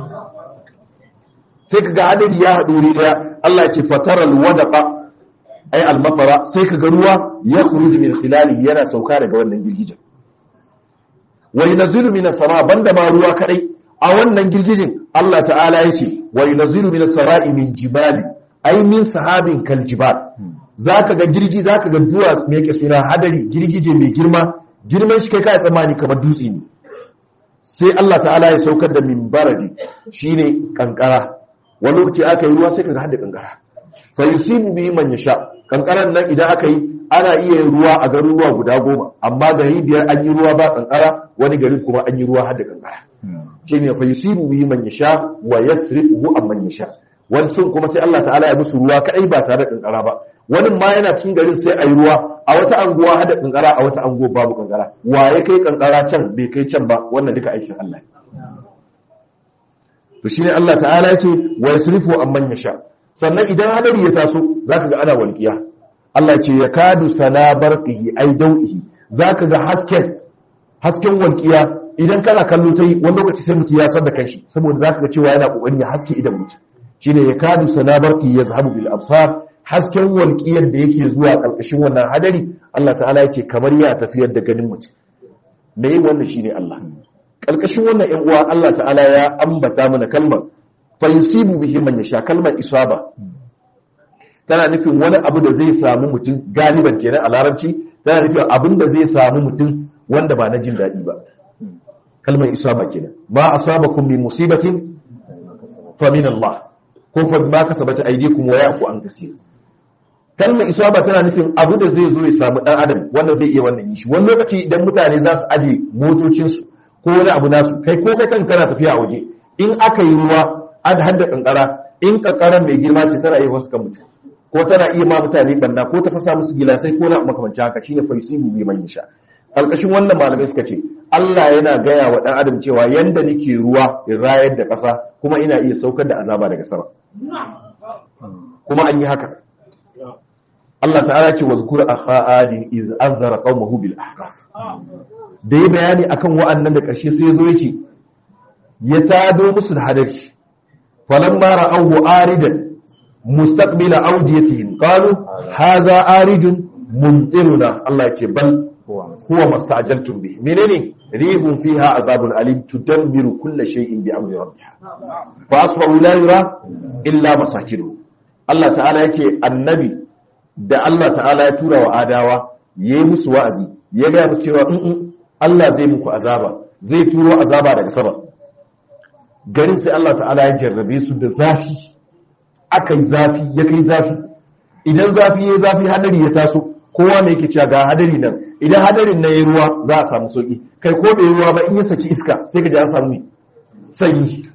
sai kaga hadari ya haɗu wuri daya Allah ya ce fataral wadaqa ay al-matara sai kaga ruwa ya khuruju min khilalihi yana sauka daga wannan girgijen wa yunzilu minas sama banda ma ruwa kadai a wannan girgijin Allah ta'ala yace wa yunzilu minas sara'i min jibali ay min sahabin kal jibal zaka ga girgi zaka ga duwa me yake suna hadari girgije mai girma girman shi kai kai tsammani kamar dutse ne sai Allah ta'ala ya saukar da min baradi shine kankara wani lokaci aka yi ruwa sai kaga hada kankara fa yusibu bihi man yasha kankaran nan idan aka yi ana iya yin ruwa a garuruwa guda goma amma gari biyar an yi ruwa ba kankara wani garin kuma an yi ruwa hada kankara shine fa yusibu bihi man yasha wa yasrifuhu amman yasha wani sun kuma sai Allah ta'ala ya musu ruwa kadai ba tare da kankara ba wani ma yana cikin garin sai a yi ruwa a wata anguwa hada kankara a wata anguwa babu kankara wa ya kai kankara can bai kai can ba wannan duka aikin Allah to shine Allah ta'ala ya ce wa yasrifu amman yasha sannan idan hadari ya taso zaka ga ana walqiya Allah ce ya kadu sana barqihi ai dau'ihi zaka ga hasken hasken walqiya idan kana kallo ta yi wani lokaci sai mutum ya san da kanshi saboda zaka ga cewa yana kokarin ya haske idan mutum shine ya kadu sana barqihi yazhabu bil absar hasken walƙiyar da yake zuwa ƙarƙashin wannan hadari Allah ta'ala ya ce kamar ya tafiyar da ganin mutum da yin wannan shine Allah ƙarƙashin wannan ‘yan uwa Allah ta'ala ya ambata mana kalmar fa yusibu bihi man yasha kalmar isaba tana nufin wani abu da zai samu mutum galiban kenan a larabci tana nufin abin da zai samu mutum wanda ba na jin daɗi ba kalmar isaba kenan ma asabakum min musibatin fa min Allah ko fa ma kasabata aydikum wa ya'fu an kaseer kalmar isaba tana nufin abu da zai zo ya samu dan adam wanda zai iya wannan yi shi wani lokaci idan mutane za su aje motocinsu ko wani abu nasu kai ko kai kan kana tafiya a waje in aka yi ruwa ad hadda kankara in kankaran mai girma ce tana iya wasu kan mutum ko tana iya ma mutane banna ko ta fasa musu gilasai ko na makamanci haka shine faisibu bi man yasha alƙashin wannan malamai suka ce Allah yana gaya wa dan adam cewa yanda nake ruwa in rayar da ƙasa kuma ina iya saukar da azaba daga sama kuma an yi haka Allah ta'ala ce wazkur akha adin iz anzara qaumahu bil ahqaf da yi bayani akan wa'annan da ƙarshe sai zo yace ya tado musu da hadari falamma ra'awhu aridan mustaqbila awdiyatihim qalu hadha aridun mumtiruna Allah ce bal huwa mastajaltum bi menene rihun fiha azabun alim tudammiru kull shay'in bi amri rabbiha fa asbahu la yura illa masakinuhu Allah ta'ala yace annabi da Allah ta'ala ya tura wa adawa ya yi musu wa'azi ya gaya musu cewa in Allah zai muku azaba zai turo azaba daga sama garin sai Allah ta'ala ya jarrabe su da zafi aka yi zafi ya kai zafi idan zafi ya zafi hadari ya taso kowa ne yake cewa ga hadari nan idan hadarin na ya ruwa za a samu sauki kai ko bai ruwa ba in ya saki iska sai ka ji an samu sanyi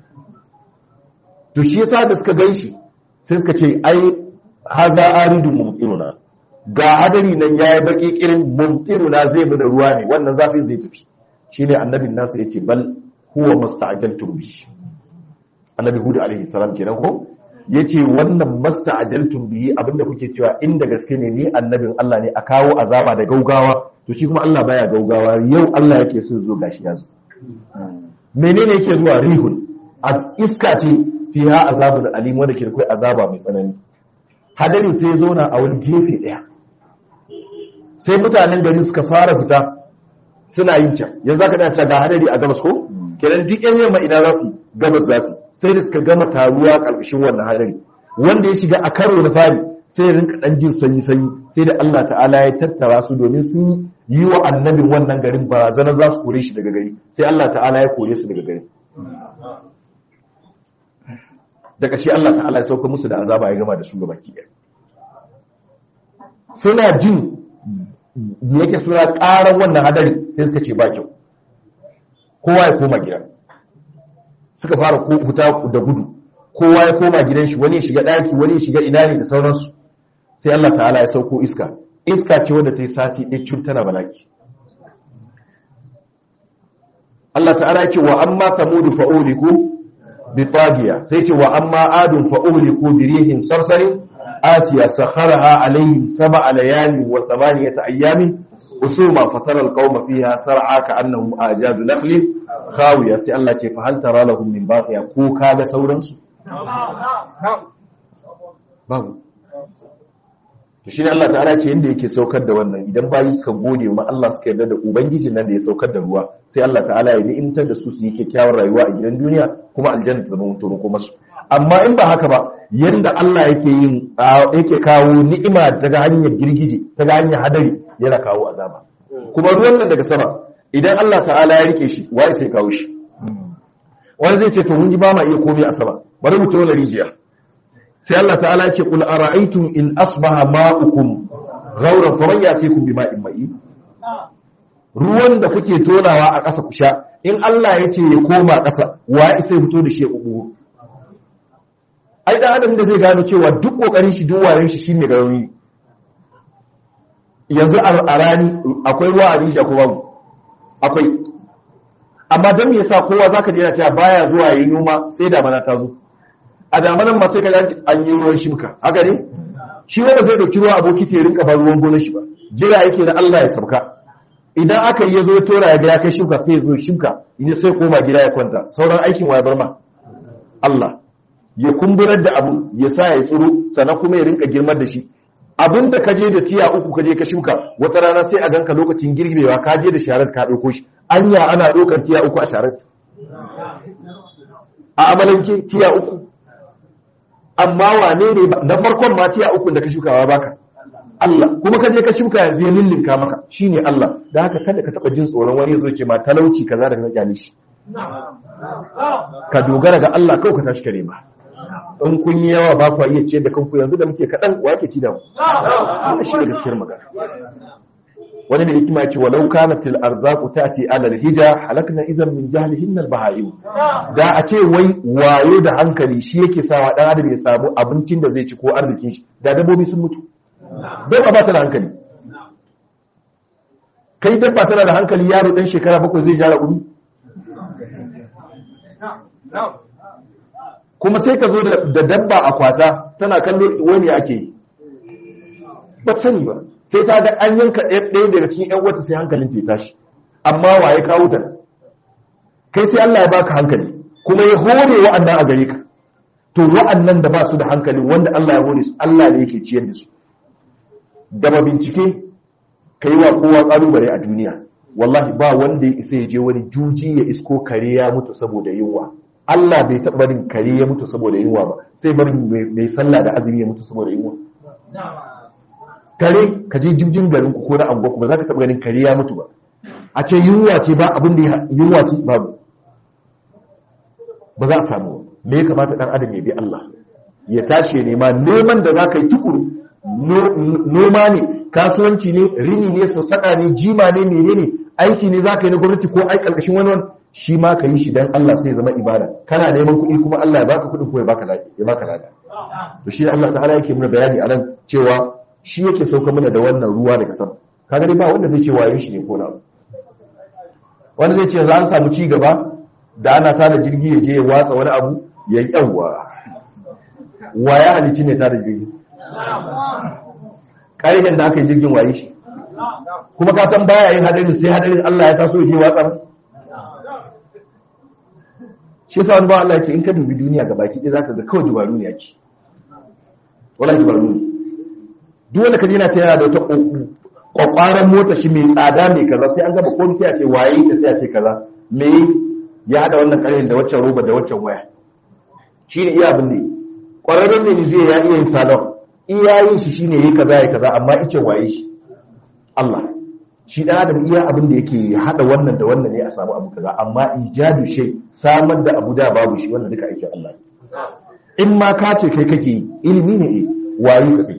to shi yasa da suka gan shi sai suka ce ai haza aridun mumtiruna ga hadari nan yayi baki kirin mumtiruna zai mu da ruwa ne wannan zafin zai tafi shine annabin nasu yace bal huwa musta'jaltum bi annabi hud alaihi salam kenan ko yace wannan musta'jaltum bi abinda kuke cewa inda gaske ne ni annabin Allah ne a kawo azaba da gaugawa to shi kuma Allah baya gaugawa yau Allah yake so zo gashi yazo menene yake zuwa rihun iska ce fiha azabun alim wanda ke kai azaba mai tsanani hadarin sai zauna a wani gefe ɗaya sai mutanen gari suka fara fita suna yin can yanzu aka dace ga hadari a gabas ko kenan duk yan yamma ina za su gabas za su sai da suka gama taruwa ƙarƙashin wannan hadari wanda ya shiga a karo na fari sai ya rinka ɗan jin sanyi sanyi sai da Allah ta'ala ya tattara su domin sun yi wa annabin wannan garin barazana za su kore shi daga gari sai Allah ta'ala ya kore su daga gari da ƙashi Allah ta'ala ya sauka musu da azaba ya gama da su gaba ki suna jin yake suna ƙarar wannan hadari sai suka ce ba kyau kowa ya koma gida suka fara huta da gudu kowa ya koma gidan shi wani ya shiga ɗaki wani ya shiga ina ne da sauransu sai Allah ta'ala ya sauko iska iska ce wanda ta yi sati ɗaya cun tana balaki Allah ta'ala ya ce wa amma tamudu fa'uliku بطاغية سيتي وأما آد فأهلكوا بريح صرصر آتية سخرها عليهم سبع ليال وثمانية أيام أسوما فترى القوم فيها سرعا كأنهم آجاز نخل خاوية سي الله فهل ترى لهم من باقية كوكا دا سورنس babu to shine Allah ta'ala ce yanda yake saukar da wannan idan bayi suka gode ma Allah suka yarda da ubangijin nan da ya saukar da ruwa sai Allah ta'ala ya ni'imtar da su su yi kyakkyawar rayuwa a gidan duniya kuma aljanna ta zama mutum kuma su amma in ba haka ba yanda Allah yake yin yake kawo ni'ima daga hanyar girgije daga hanyar hadari yana kawo azaba kuma ruwan nan daga sama idan Allah ta'ala ya rike shi wai sai kawo shi wani zai ce to mun ji ba ma iya komai a sama bari mu tona rijiya sai Allah ta'ala ya ce qul ara'aytum in asbaha ma'ukum ghawran faman yatikum bima'in ma'in ruwan da kuke tonawa a ƙasa ku sha in Allah ya ce ya koma ƙasa wa sai fito da shi ya kubu ai dan adam da zai gano cewa duk kokarin shi duk wayen shi shine ga rauni yanzu a rani akwai ruwa a rijiya ko babu akwai amma don me yasa kowa zaka je yana cewa baya zuwa yayi noma sai da mana ta zo a damanan ma sai ka an yi ruwan shimka haka ne shi wanda zai dauki ruwa aboki ta rinka bar ruwan gonar shi ba jira yake da Allah ya sauka idan aka yi yazo ya tora ya ga ya kai shimka sai ya zo shimka idan sai koma gida ya kwanta sauran aikin wa ya bar ma Allah ya kumburar da abu ya sa ya tsiro sannan kuma ya rinka girmar da shi abin da ka je da tiya uku ka je ka shuka wata rana sai a ganka lokacin girbewa ka je da sharar ka ɗauko shi anya ana ɗaukar tiya uku a sharar a amalanke tiya uku amma wane ne na farkon ma tiya uku da ka shukawa baka Allah kuma ka je ka shuka yanzu ya lillinka maka shine Allah da haka kada ka taba jin tsoron wani zo ke ma talauci kaza da ka kyale shi ka dogara ga Allah kawai ka tashi kare ba in kun yi yawa ba ku iya ciyar da kanku yanzu da muke kaɗan wa ke ci da mu wannan shi da gaskiyar magana wani da hikima ce walau kanat al arzaqu tati ala al hija halakna idan min jahlihin al bahaim da a ce wai wayo da hankali shi yake sawa dan adam ya samu abincin da zai ci ko arzikin shi da dabbobi sun mutu dabba ba ta da hankali kai dabba tana da hankali yaro dan shekara bakwai zai jara uri kuma sai ka zo da dabba a kwata tana kallo wani ake yi ba sani ba sai ta ga an yanka ɗaya daga cikin ‘yan wata sai hankalin ta tashi amma wa ya kawo ta kai sai Allah ya baka hankali kuma ya hore wa'annan a gare ka to wa'annan da ba su da hankali wanda Allah ya hore su Allah ne yake ciyar da su da ba bincike ka yi wa kowa ƙalubale a duniya wallahi ba wanda ya isa ya je wani juji ya isko kare ya mutu saboda yunwa Allah bai taɓa barin kare ya mutu saboda yunwa ba sai barin mai sallah da azumi ya mutu saboda yunwa kare ka je jibjin garin ku ko na anguwa ba za ka taɓa ganin kare ya mutu ba a ce yunwa ce ba abin da yunwa ce babu ba za a samu me ya kamata dan adam ya bi Allah ya tashi ya nema neman da za ka yi tukuru noma ne kasuwanci ne rini ne sassaƙa ne jima ne menene aiki ne za ka yi na gwamnati ko ai ƙarƙashin wani wani shi ma ka yi shi don Allah sai zama ibada kana neman kuɗi kuma Allah ya baka kuɗi ko ya baka lafiya ya baka lafiya to shi Allah ta'ala yake muna bayani a nan cewa shi yake sauka mana da wannan ruwa daga sama kaga dai ba wanda zai ce wayo shi ne ko na wanda zai ce za an samu ci gaba da ana tada jirgi ya je ya watsa wani abu ya yi yawa wa ya halici ne tada jirgi ƙarfin da aka yi jirgin waye shi kuma ka san baya yin hadarin sai hadarin Allah ya taso ya je watsa shi sa wani ba Allah ya ce in ka dubi duniya ga baki ɗaya zaka ga kawai dubaru ne yake wala dubaru ne duk wanda ka je na ce yana da wata kwakwaran mota shi mai tsada mai kaza sai an gaba komai sai a ce waye ta sai a ce kaza me ya hada wannan karhin da waccan roba da waccan waya shi ne iya abin ne kwararren ne zai ya iya yin salon iya yin shi shine yayi kaza ya kaza amma ice waye shi Allah shi dan adam iya abin da yake hada wannan da wannan ne a samu abu kaza amma ijadu shay samar da abu da babu shi wannan duka aikin Allah in ma ka ce kai kake ilimi ne eh waye ka kai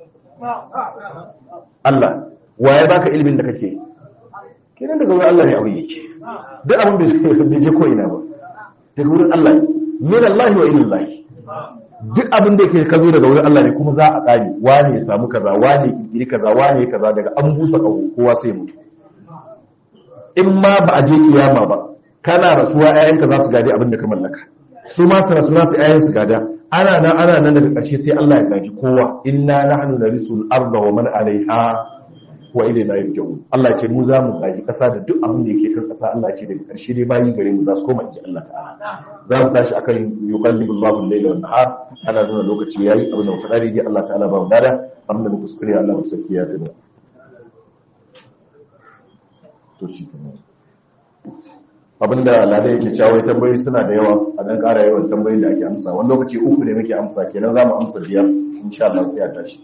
Allah waye baka ilimin da kake kenan daga wurin Allah ne abu yake duk abin bai je ko ina ba daga wurin Allah min Allah wa ila duk abin da yake kazo daga wurin Allah ne kuma za a kare wani ya samu kaza wani ya kirkiri kaza wani ya kaza daga an busa kawo kowa sai mutu in ma ba a je kiyama ba kana rasuwa ƴaƴanka za su gade abin da ka mallaka su ma su rasu su ƴaƴan su gada ana nan ana nan daga ƙarshe sai Allah ya gaji kowa inna nahnu narisul arda wa man alaiha wa ilayna yurja'un Allah ce mu za mu gaji kasa da duk abin da yake kan kasa Allah ce daga karshe dai bayi gare mu za su koma inji Allah ta'ala za mu tashi akan yuqallibu Allahu al-layla wan nahar ana nuna lokaci yayi abin da muka dare Allah ta'ala ba mu dada abin da muka kuskure Allah mu saki ya tuna to shi kuma abinda lada yake cewa tambayoyi suna da yawa a dan ƙara yawan tambayoyin da ake amsa wani lokaci uku ne muke amsa kenan za mu amsa biyar insha Allah sai a tashi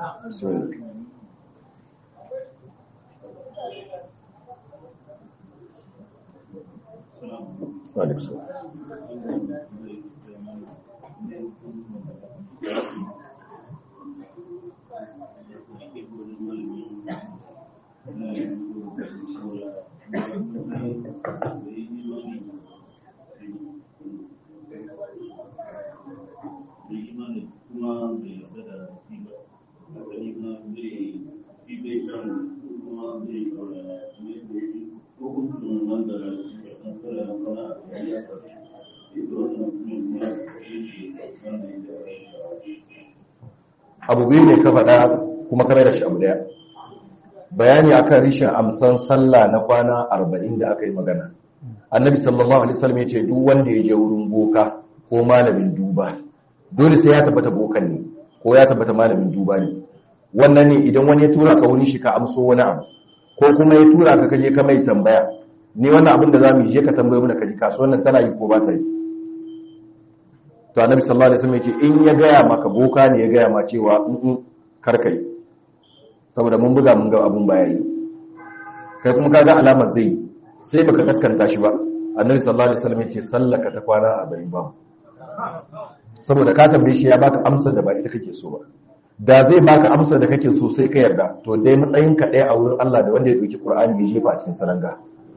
abu biyu ne ka faɗa kuma ka da shi abu daya bayani akan rishin amsan sallah na kwana arba'in da aka yi magana annabi sallallahu alaihi wasallam ya ce duk wanda ya je wurin boka ko malamin duba dole sai ya tabbata bokan ne ko ya tabbata malamin duba ne wannan ne idan wani ya tura ka wurin shi ka amso wani abu ko kuma ya tura ka kaje ka mai tambaya ni wannan abin da zamu yi je ka tambaye mu da kaji kasuwan nan tana yi ko ba ta yi to annabi sallallahu alaihi wasallam ya ce in ya gaya maka boka ne ya gaya ma cewa in karkai saboda mun buga mun ga abun baya yi kai kuma kaga alamar zai sai baka kaskanta shi ba annabi sallallahu alaihi wasallam ya ce sallaka ta kwana a bayin ba saboda ka tambaye shi ya baka amsar da ba ita kake so ba da zai baka amsar da kake so sai ka yarda to dai matsayin ka ɗaya a wurin Allah da wanda ya dauki Qur'ani ya jefa a cikin saranga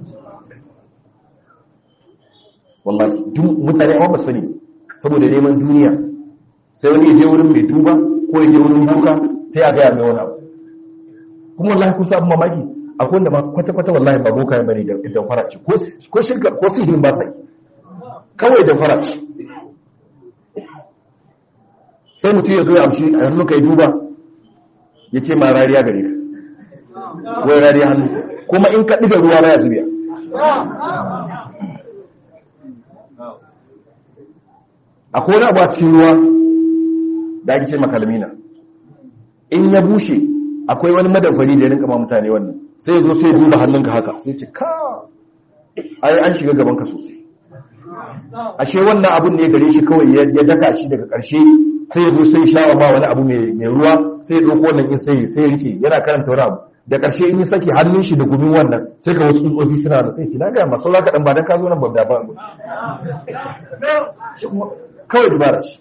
wallahi duk mutane amma ba sani saboda neman duniya sai wani ya je wurin mai duba ko ya je wurin buka sai a gaya mai wani abu kuma wallahi ku sabu mamaki akwai wanda ma kwata-kwata wallahi ba boka bane da da faraci ko shirka ko sihirin ba sai kawai da faraci sai mutum ya zo ya amshi a hannu kai duba ya ce ma rariya gare ka wai rariya hannu kuma in ka ɗiga ruwa baya zubiya akwai wani abu a cikin ruwa da ake ce makalmina in ya bushe akwai wani madamfari da ya rinka ma mutane wannan sai zo sai duba hannunka haka sai ce ka ai an shiga gabanka sosai ashe wannan abun ne gare shi kawai ya daka shi daga ƙarshe sai ya zo sai sha ba wani abu mai ruwa sai ya ɗauko wannan in sai sai rike yana karanta wani abu da ƙarshe in yi saki hannun shi da gumin wannan sai ka wasu tsofi suna da sai ki na gaya masu kaɗan ba don ka zo nan babda ba kawai dubara shi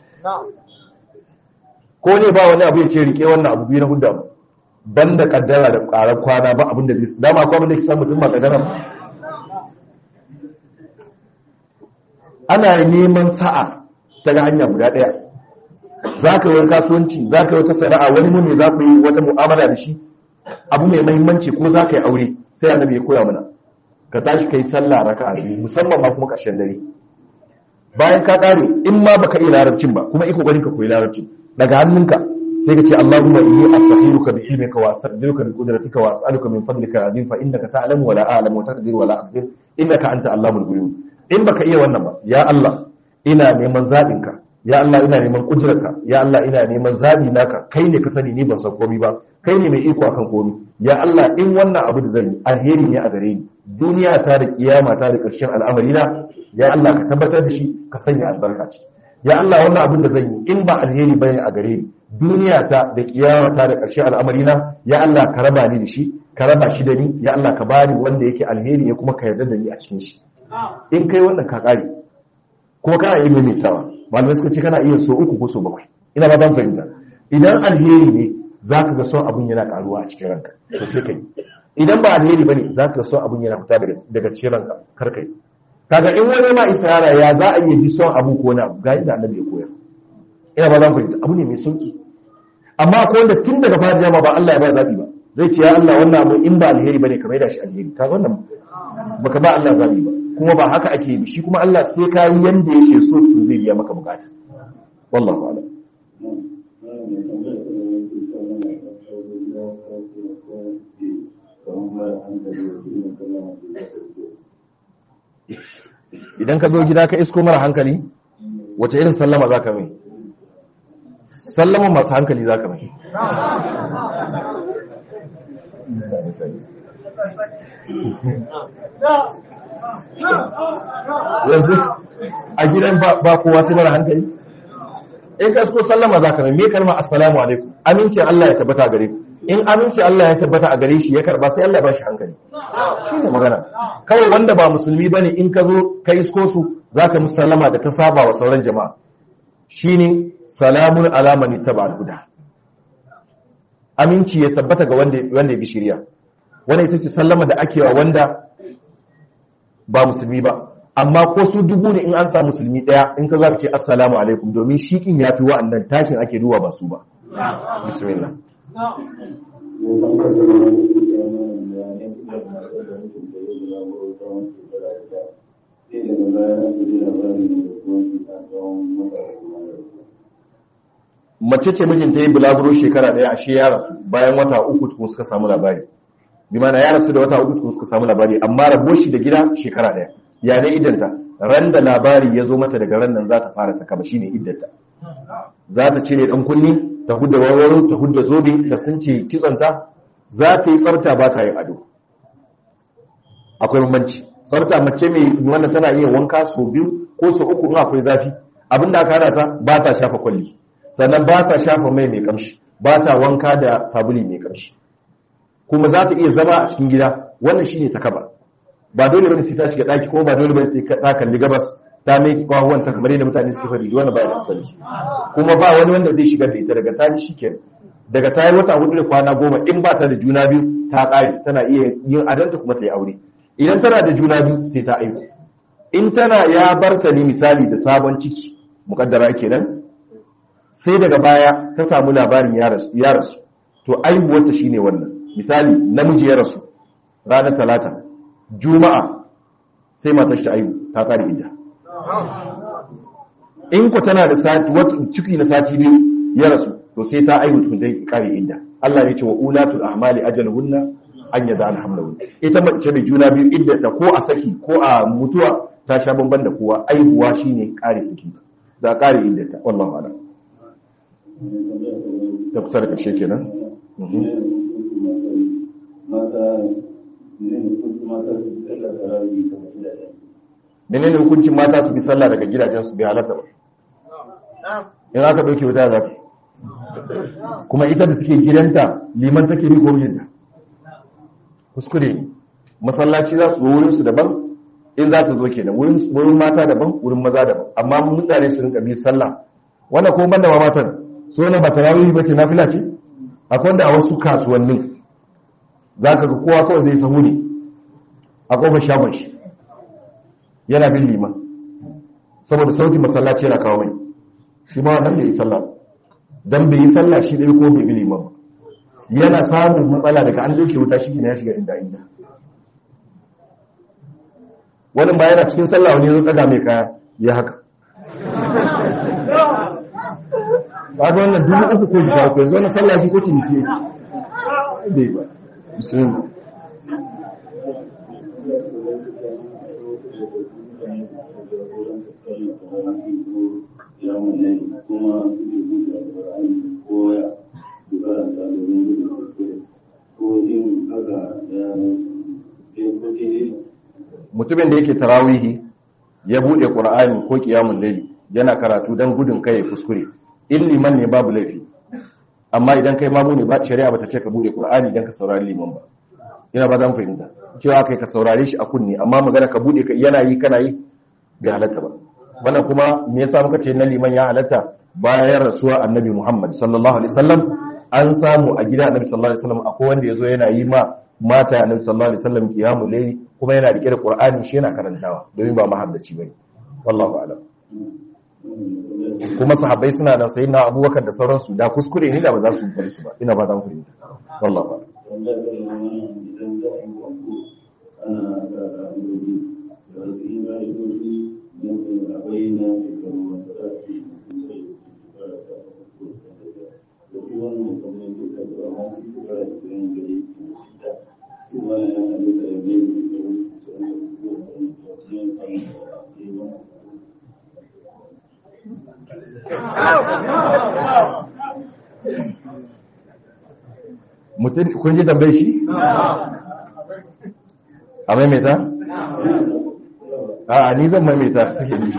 ko ne ba wani abu ya ce rike wannan abu biyu na hudda mu ban da kaddara da ƙarar kwana ba abin da zai dama akwai abin da ke samu mutum ba kaddara ana neman sa'a ta ga hanya guda ɗaya za ka yi wani kasuwanci za ka yi wata sana'a wani mun ne za ku yi wata mu'amala da shi abu mai mahimmanci ko za ka yi aure sai annabi ya koya mana ka tashi ka yi sallah raka a biyu musamman ma kuma ƙarshen dare bayan ka ƙare in ma baka iya larabcin ba kuma iko gani ka koyi larabcin daga hannunka sai ka ce Allahumma inni astaghfiruka bi ilmika wa astaghfiruka bi qudratika wa as'aluka min fadlika azim fa innaka ta'lamu wa la a'lamu wa taqdiru wa la aqdir innaka anta allamul ghuyub in baka iya wannan ba ya Allah ina neman zabinka ya Allah ina neman kudurarka ya Allah ina neman zabi naka kai ne ka sani ni ban san komai ba kai ne mai iko akan komai ya Allah in wannan abu da zan yi alheri ne a gare ni duniya ta da kiyama ta da ƙarshen al'amari na ya Allah ka tabbatar da shi ka sanya albarka ciki ya Allah wannan abin da zan yi in ba alheri bane a gare ni duniya ta da kiyama ta da ƙarshen al'amari na ya Allah ka raba ni da shi ka raba shi da ni ya Allah ka bani wanda yake alheri ya kuma ka yarda da ni a cikin shi in kai wannan ka kare kuma kana iya maimaitawa malamai suka ce kana iya so uku ko so bakwai ina ba ban fahimta idan alheri ne za ka ga son abun yana karuwa a cikin ranka to sai kai idan ba alheri bane za ka ga son abun yana fita daga cikin ranka kar kai kaga in wani ma isra'ila ya za a yi ji son abu ko na ga inda annabi ya koyar ina ba zan fahimta abu ne mai sauki amma ko wanda tun daga fara jama ba Allah ya ba zabi ba zai ce ya Allah wannan abu in ba alheri bane ka maida shi alheri kaga wannan baka ba Allah zabi ba kuma ba haka ake yi shi kuma Allah sai ka yi yanda yake so to zai biya maka bukata wallahu a'lam idan ka zo gida ka isko mara hankali wace irin sallama za ka mai sallama masu hankali za ka mai yanzu a gidan ba kowa sai mara hankali in ka isko sallama za ka mai me kalma assalamu alaikum aminci Allah ya tabbata gare ku in aminci Allah ya tabbata a gare shi ya karba sai Allah ya bashi hankali shi ne magana kawai wanda ba musulmi bane in ka zo ka isko su zaka musu sallama da ta saba wa sauran jama'a shine salamun ala man ittaba al-huda aminci ya tabbata ga wanda wanda ya bi shari'a wannan ita ce sallama da ake wa wanda ba musulmi ba amma ko su dubu ne in an sa musulmi daya in ka zaka ce assalamu alaikum domin shikin yafi wa'annan tashin ake duwa ba su ba bismillah mace ce mijinta yi bulaguro shekara daya ashe ya rasu bayan wata uku tukun suka samu labari bi mana ya rasu da wata uku tukun suka samu labari amma rabo shi da gida shekara daya ya ne idanta ran da labari ya zo mata daga ran nan za ta fara ta kaba shine iddanta za ta cire dan kunni ta hudda warwaro ta hudda zobe ta sunce kitsanta za ta yi tsarta ba ta yin ado akwai bambanci tsarta mace mai wanda tana iya wanka sau biyu ko sau uku in akwai zafi abinda aka hana ta ba ta shafa kwalli sannan ba ta shafa mai mai kamshi ba ta wanka da sabuli mai kamshi kuma za ta iya zama a cikin gida wannan shine ta kaba ba dole bane sai ta shiga daki ko ba dole bane sai ta kalli gabas ta mai kwahuwan ta kamar yadda mutane suke fari wannan ba da asali kuma ba wani wanda zai shigar da ita daga ta ji shikenan daga ta yi wata hudu da kwana goma in ba ta da juna biyu ta ƙare tana iya yin adanta kuma ta yi aure idan tana da juna biyu sai ta aihu in tana ya barta ne misali da sabon ciki mukaddara kenan sai daga baya ta samu labarin ya rasu to aihuwarta shine wannan misali namiji ya rasu ranar talata juma'a sai matar shi aihu ta ƙare idda in ku tana da sati wata ciki na sati biyu ya rasu to sai ta aihu tukun dai kare inda Allah ya ce wa ulatul ahmali ajaluhunna an yada alhamdulillah ita mace da juna biyu idda ta ko a saki ko a mutuwa ta sha bamban da kowa aihuwa shine kare saki da kare idda ta wallahi ala ta kusa da karshe kenan menene hukuncin mata su bi sallah daga gidajen su bi halatta ba in aka dauke wuta za ta kuma ita da take gidanta liman take bi ko mijinta kuskure ne masallaci za su zo wurin su daban in za ta zo kenan wurin wurin mata daban wurin maza daban amma mutane su rinka bi sallah wannan kuma banda ma matan so na ba tarawih ba ce nafila ce akwai wanda a wasu kasuwannin zaka ga kowa kawai zai sahu ne a kofar shagon shi yana bin liman saboda sautin masallaci yana kawo mai shi ma wannan bai yi sallah dan bai yi sallah shi dai ko bai bi liman ba yana samun matsala daga an doke wuta shi ne ya shiga inda inda wani ba yana cikin sallah wani ya zo daga mai kaya ya haka ba ga wannan dubu uku ko jika ko yanzu wannan sallah shi ko ciniki bai ba bismillah mutumin da yake tarawihi ya bude qur'ani ko qiyamul layl yana karatu dan gudun kai kuskure in liman ne babu laifi amma idan kai mamu ne ba shari'a bata ce ka bude qur'ani dan ka saurari liman ba ina ba dan fahimta cewa kai ka saurare shi a kunni amma magana ka bude yana yi kana yi bai halatta ba wannan kuma me yasa muka ce na liman ya halatta bayan rasuwa annabi Muhammad sallallahu alaihi wasallam an samu a gida annabi sallallahu alaihi wasallam akwai wanda yazo yana yi ma mata annabi sallallahu alaihi wasallam qiyamul layl kuma yana rike da qur'ani shi yana karantawa domin ba mahaddaci bane wallahu a'lam kuma sahabbai suna da sayyidina Abubakar da sauransu da kuskure ne da ba za su bari su ba ina ba dan fahimta wallahu a'lam mutum kun ji tambayi shi? a maimaita? a ni zan maimaita suke nishi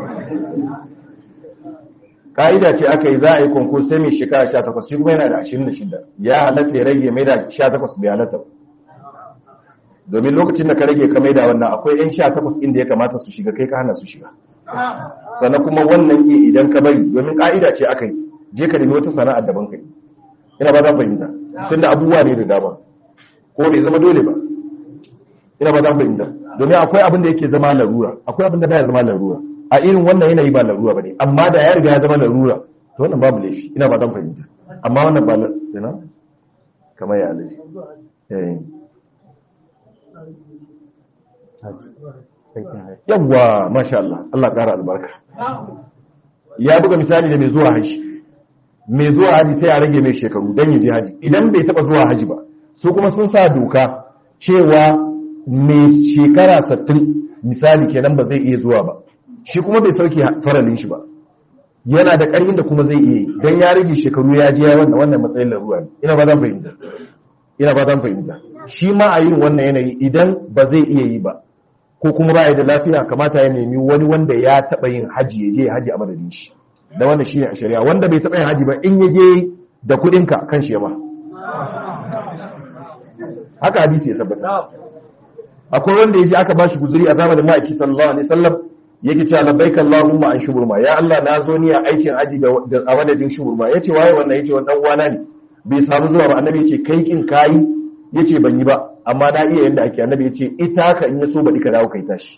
ƙa'ida ce aka yi za a yi konkur sai mai shekara 18 shi kuma yana da 26 ya halatta ya rage mai da 18 bai halatta domin lokacin da ka rage ka mai da wannan akwai 'yan 18 inda ya kamata su shiga kai ka hana su shiga sannan kuma wannan iya idan ka bari domin ƙa'ida ce aka yi je ka nemi wata sana'ar daban kai ina ba zan fahimta tun da abubuwa ne da dama ko bai zama dole ba ina ba zan fahimta domin akwai abin da yake zama larura akwai abin da baya zama larura a irin wannan yanayi ba larura ba ne amma da ya riga ya zama larura to wannan babu laifi ina ba zan fahimta amma wannan ba ina kamar ya alaji eh yawwa masha Allah Allah ƙara albarka ya buga misali da mai zuwa haji mai zuwa haji sai a rage mai shekaru don yi je haji idan bai taba zuwa haji ba su kuma sun sa doka cewa mai shekara sattin misali kenan ba zai iya zuwa ba shi kuma bai sauke faralin shi ba yana da ƙarfin da kuma zai iya yi don ya rage shekaru ya je wannan wannan matsayin larura ne ina ba zan fahimta ina ba zan fahimta shi ma a yin wannan yanayi idan ba zai iya yi ba ko kuma ba da lafiya kamata ya nemi wani wanda ya taɓa yin haji ya je haji a madadin shi da wannan shine a shari'a wanda bai taɓa yin haji ba in ya je da kuɗinka kan shi ya ba haka hadisi ya tabbata akwai wanda ya je aka bashi guzuri a zamanin ma'aiki sallallahu alaihi wasallam yake cewa labbaika allahumma an shuburma ya Allah na zo ni a aikin haji da a madadin shuburma yace waye wannan yace wannan uwana ne bai samu zuwa ba annabi yace kai kin kai yace ban yi ba amma na iya yanda ake annabi yace ita ka in ya so baɗi ka dawo kai tashi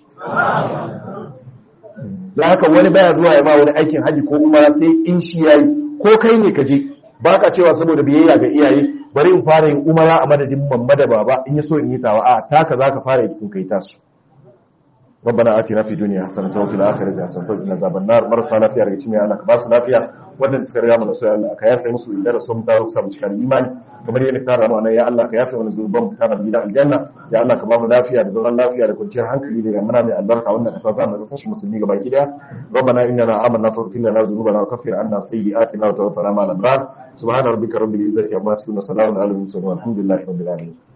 da haka wani baya zuwa ya ma wani aikin haji ko umara sai in shi yayi ko kai ne ka je baka cewa saboda biyayya ga iyaye bari in fara yin umara a madadin mamma da baba in ya so in yi tawa a taka zaka fara yi kun kai tasu ربنا آتنا في الدنيا حسنة وفي الآخرة حسنة وقنا عذاب النار مرسى lafiya daga cikin Allah ka ba su lafiya wadanda suka riga mu sai Allah ka yafe musu inda da sun dawo samu cikin imani kamar yadda ka rama nan ya Allah ka yafe mana zuban mu kana gidan aljanna ya Allah ka ba mu lafiya da zaman lafiya da kwanciyar hankali da muna mai albarka wannan kasa ta mu kasashe musulmi gaba ki daya ربنا إننا آمنا فاغفر لنا ذنوبنا وكفر عنا سيئاتنا وتوفنا مع الأبرار سبحان ربك رب العزة عما يصفون وسلام على المرسلين والحمد لله رب العالمين